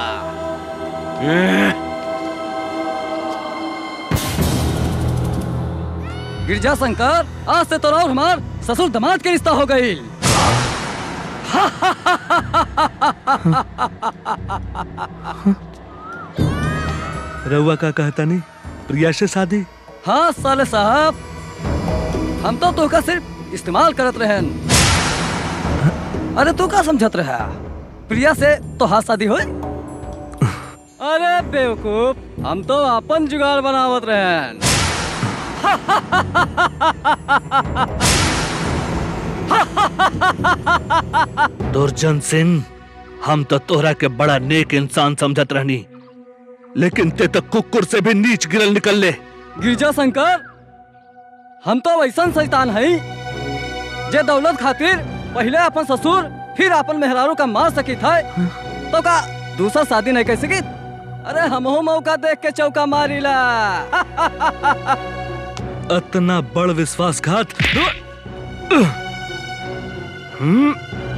गिरजा शंकर आज से तोरा और हमार ससुर दामाद के रिश्ता हो गई रउआ का कहता नहीं प्रिया से शादी हाँ साले साहब हम तो तोका सिर्फ इस्तेमाल करत रहन अरे तू का समझत रहा प्रिया से तो हाँ शादी होई अरे बेवकूफ हम तो अपन जुगाड़ बनावत रहन दुर्जन सिंह हम तो तोहरा के बड़ा नेक इंसान समझत रहनी लेकिन ते तो कुकुर से भी नीच गिरल निकल ले गिरजा शंकर हम तो वैसन शैतान हई जे दौलत खातिर पहले अपन ससुर फिर अपन मेहरारू का मार सकी था तो का दूसरा शादी नहीं कर सकी अरे हमहू मौका देख के चौका मारीला इतना बड़ विश्वासघात हम्म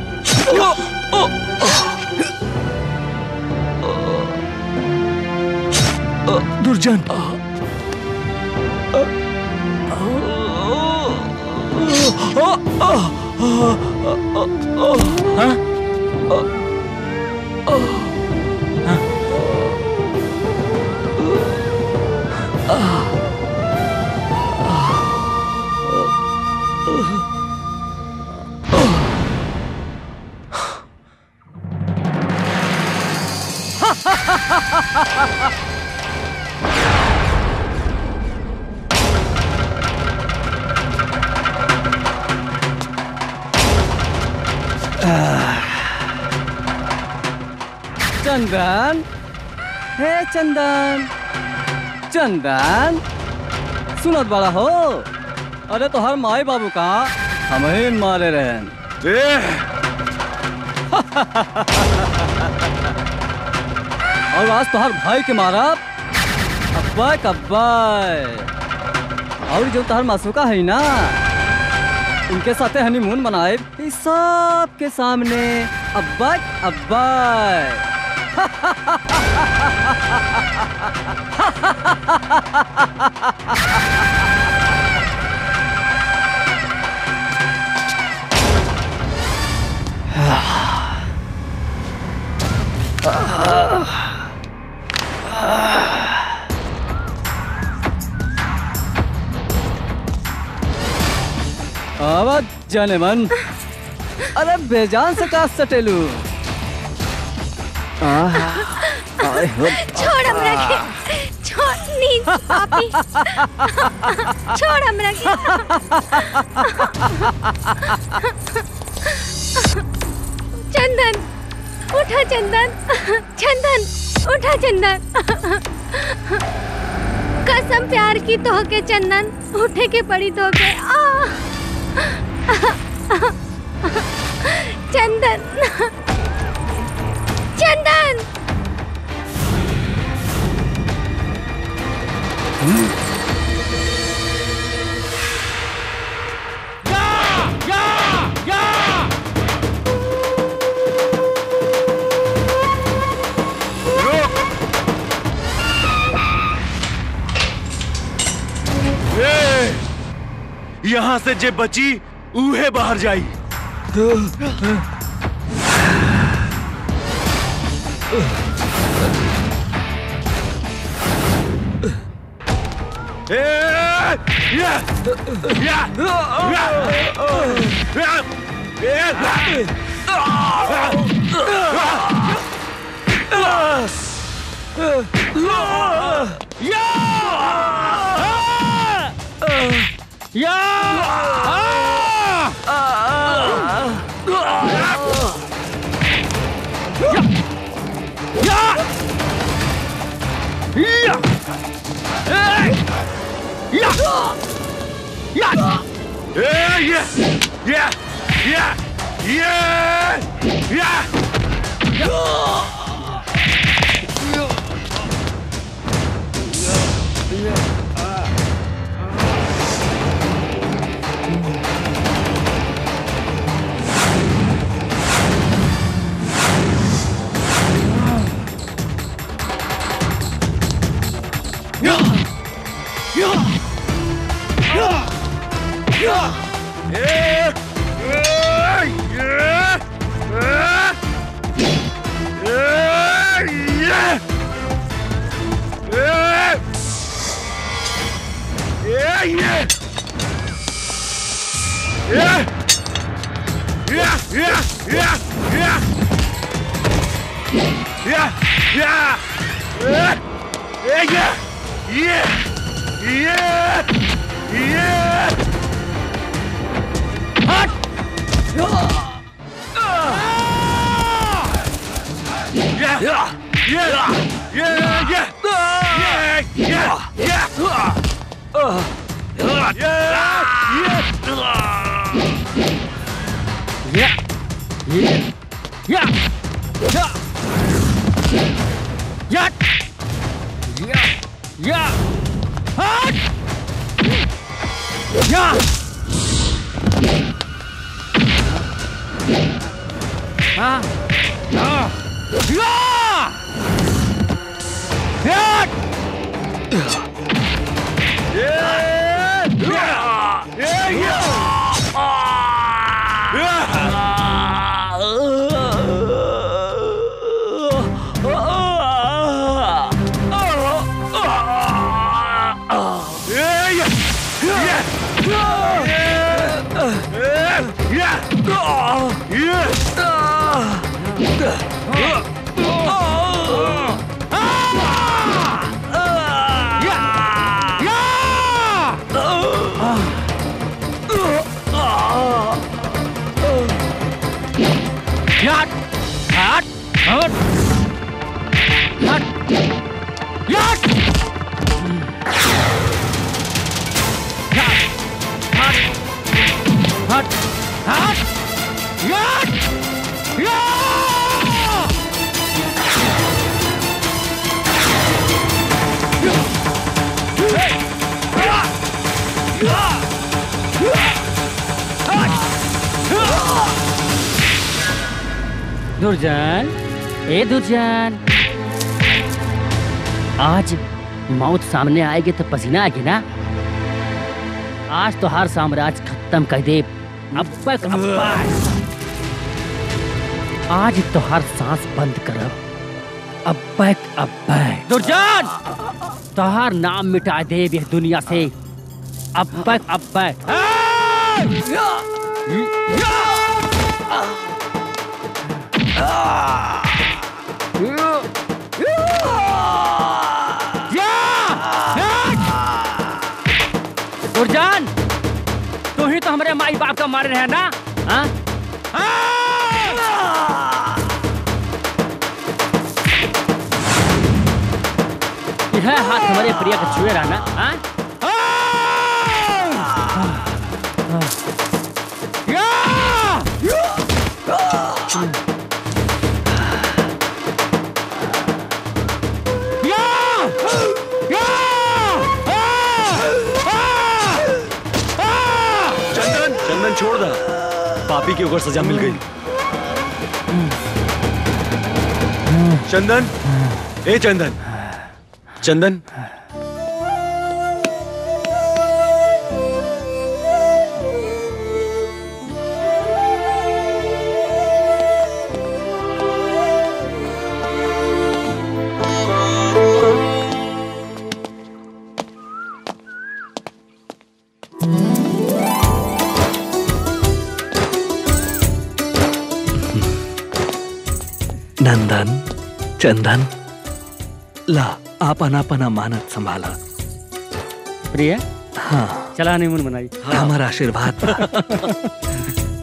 दुर्जन चंदन हे चंदन चंदन सुनत बड़ा हो अरे तो हर माई बाबू का हम ही मारे रहन और आज तो हर भाई के मारा अब्बा कब्बा और जो तहर मासूका है ना उनके साथे हनीमून मनाए इस सब के सामने अब्बा अब्बा आवाज जाने मन अरे बेजान से का सटेलू छोड़ हमरा के छोड़ नींद पापी छोड़ हमरा के चंदन उठा चंदन चंदन उठा चंदन कसम प्यार की तो के चंदन उठे के पड़ी तो के आ चंदन चंदन ए, यहाँ से जे बची उहे बाहर जाई ए, या, या, या, या, या, Yeah, yeah, yeah, yeah, yeah, yeah. दुर्जन ए दुर्जन आज मौत सामने आएगी तो पसीना आएगी ना आज तो हर साम्राज्य खत्म कर दे अब तक अब आज तो हर सांस बंद करब अब बैक अब बैक दुर्जन तोहार नाम मिटा दे ये दुनिया से अब बैक अब बैक दुर्जन तू ही तो हमारे माई बाप का मारे है ना हाँ? यह हाथ हमारे प्रिय का छुए रहा ना हाँ? चंदन चंदन छोड़ दा पापी के ऊपर सजा मिल गई चंदन ए चंदन चंदन नंदन चंदन ला आपन आपन अमानत संभाला प्रिया हाँ चला हनीमून मनाई हमारा आशीर्वाद बा।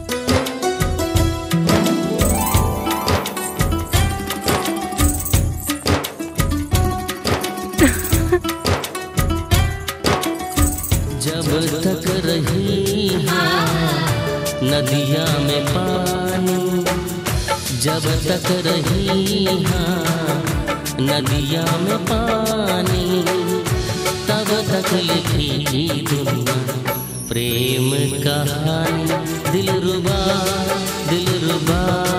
जब तक रही हाँ नदिया में पानी जब तक रही हाँ नदिया में पानी तब तक लिखी दुनिया प्रेम कहानी दिल रुबा दिल रुबा